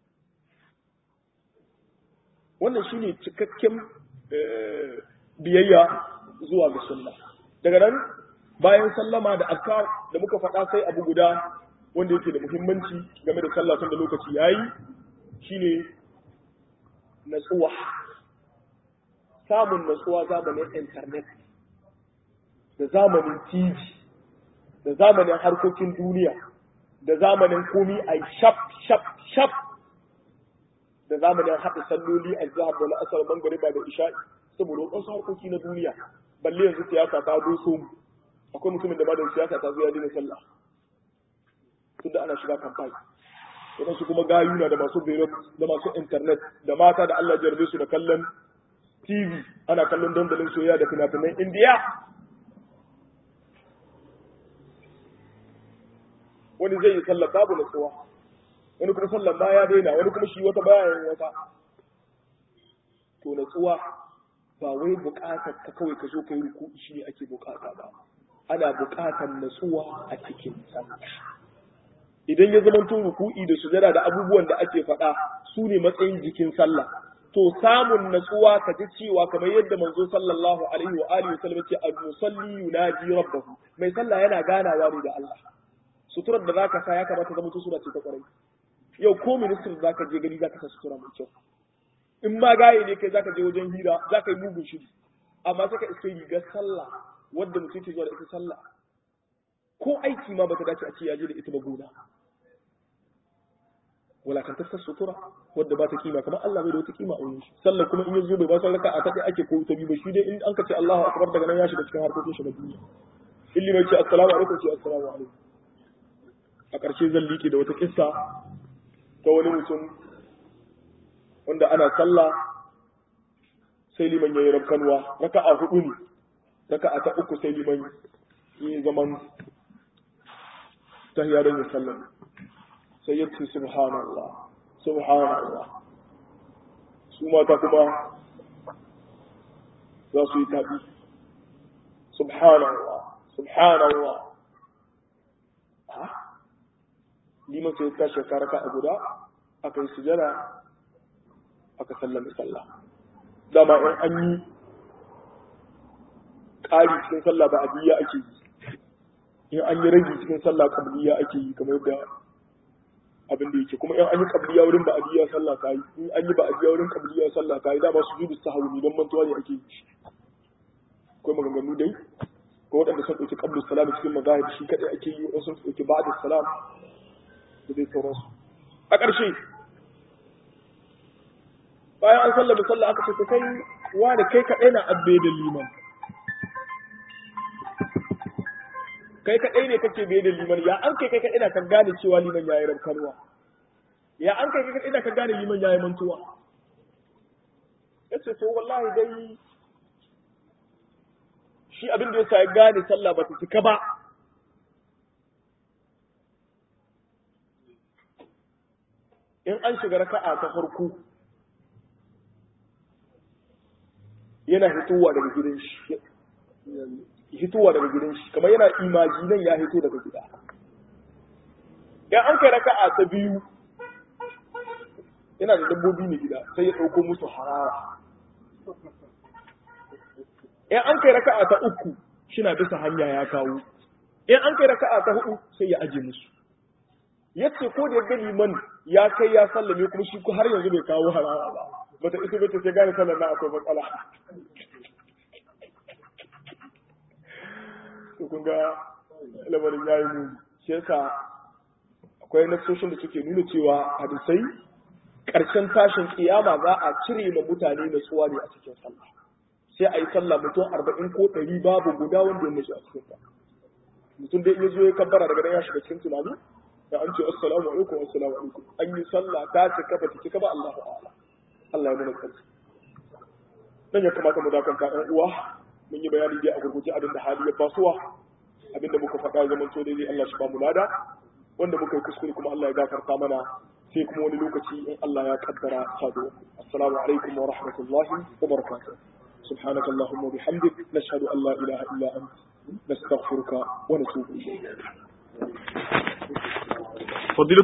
wannan shine cikakken biyayya zuwa ga sunna daga nan bayan sallama da azkar da muka faɗa sai abu guda wanda yake da muhimmanci game da sallah tun da lokaci yayi shine natsuwa samun natsuwa zamanin internet da zamanin TV da zamanin harkokin duniya da zamanin komi a shaf shaf shaf da zamanin haɗa salloli a zahar da la'asar mangariba da isha'i saboda wasu harkoki na duniya balle yanzu siyasa ta doso mu akwai mutumin da ba da siyasa ta zo ya daina sallah tun da ana shiga kamfani waɗansu kuma gayuna da masu beirut da masu internet da mata da Allah jarbe su da kallon TV ana kallon dandalin soyayya da fina-finan Indiya wani zai yi sallar babu natsuwa wani kuma sallar ma ya daina wani kuma shi wata bayan wata to natsuwa ba wai buƙatar ka kawai ka zo ka yi ruku shi ne ake buƙata ba ana buƙatar natsuwa a cikin sallah idan ya zama tun ruku'i da sujada da abubuwan da ake faɗa su ne matsayin jikin sallah to samun natsuwa ka ji cewa kamar yadda manzo sallallahu alaihi wa alihi wasallam ce al-musalli yunaji rabbahu mai sallah yana ganawa ne da Allah suturar da zaka sa ya kamata zama to sura ce ta kwarai yau ko ministry zaka je gani zaka sa sutura mai kyau in ma gaye ne kai zaka je wajen hira zaka yi mugun shiri amma sai ka iske rigar sallah wadda mutum ke zuwa da ita sallah ko aiki ma bata dace a ce ya je da ita ba gona walakantattar sutura wadda ba ta kima kamar Allah bai da wata kima a wurin shi sallar kuma in ya zo bai ba san raka a ta ake ko ta bi ba shi dai in an ka ce Allahu akbar daga nan ya shiga cikin harkokin shi na duniya illi mai ce assalamu alaikum ce assalamu alaikum a ƙarshe zan liƙe da wata kissa ta wani mutum wanda ana sallah sai liman yayi rabkanwa raka'a hudu ne raka'a ta uku sai liman yi zaman tahiyya don ya sallar sai ya ce subhanallah subhanallah su mata kuma za su yi tabi subhanallah subhanallah ha liman sai ta shekara ka a guda aka yi sujada aka sallame sallah dama in an yi ƙari cikin sallah ba abiya ake yi in an yi rage cikin sallah kabliya ake yi kamar yadda abin da yake kuma in an yi kabliya wurin ba adiya sallah ta yi in an yi ba adiya wurin kabliya sallah ta yi dama su judu sahawi ne don mantuwa ne ake yi akwai maganganu dai ko waɗanda sun ɗauki qablu salam cikin mazahib shi kadai ake yi wasu sun ɗauki ba'da salam da dai sauransu a ƙarshe bayan an sallama sallah aka ce to kai wa da kai kaɗai na abbe da liman kai kaɗai ne kake bai da liman ya an kai kai kaɗai na kan gane cewa liman ya yi rabkarwa ya an kai kai kaɗai na kan gane liman ya yi mantuwa ya ce to wallahi dai shi abin da ya sa ya gane sallah ba ta cika ba in an shiga raka'a ta farko yana hitowa daga gidan shi hitowa daga gidan shi kamar yana imajinan ya hito daga gida in an kai raka'a ta biyu yana da dabbobi ne gida sai ya ɗauko musu harara in an kai raka'a ta uku shina bisa hanya ya kawo in an kai raka'a ta hudu sai ya aje musu yace ko da ya gani man ya kai ya sallame kuma shi har yanzu bai kawo harara ba bata ita bata sai gane sallar na akwai matsala to kun ga lamarin yayi mu shi yasa akwai nasoshin da suke nuna cewa hadisai ƙarshen tashin kiyama za a cire ma mutane natsuwa ne a cikin sallah sai a yi sallah mutum arba'in ko ɗari babu guda wanda ya mashi a cikin ta mutum dai ya zo ya kabbara daga nan ya shiga cikin tunani da an ce assalamu alaikum assalamu alaikum an yi sallah ta cika ba ta cika ba Allahu a'lam Allah ya nuna kansa dan ya kamata mu dakanta ɗan uwa mun yi bayani dai a gurguje abin da hali ya basuwa abin da muka faɗa zaman to dai Allah shi ba mu lada wanda muka yi kuskure kuma Allah ya gafarta mana sai kuma wani lokaci in Allah ya kaddara sado assalamu alaikum wa rahmatullahi wa barakatuh سبحانك اللهم وبحمدك نشهد أن لا إله إلا أنت نستغفرك ونتوب إليك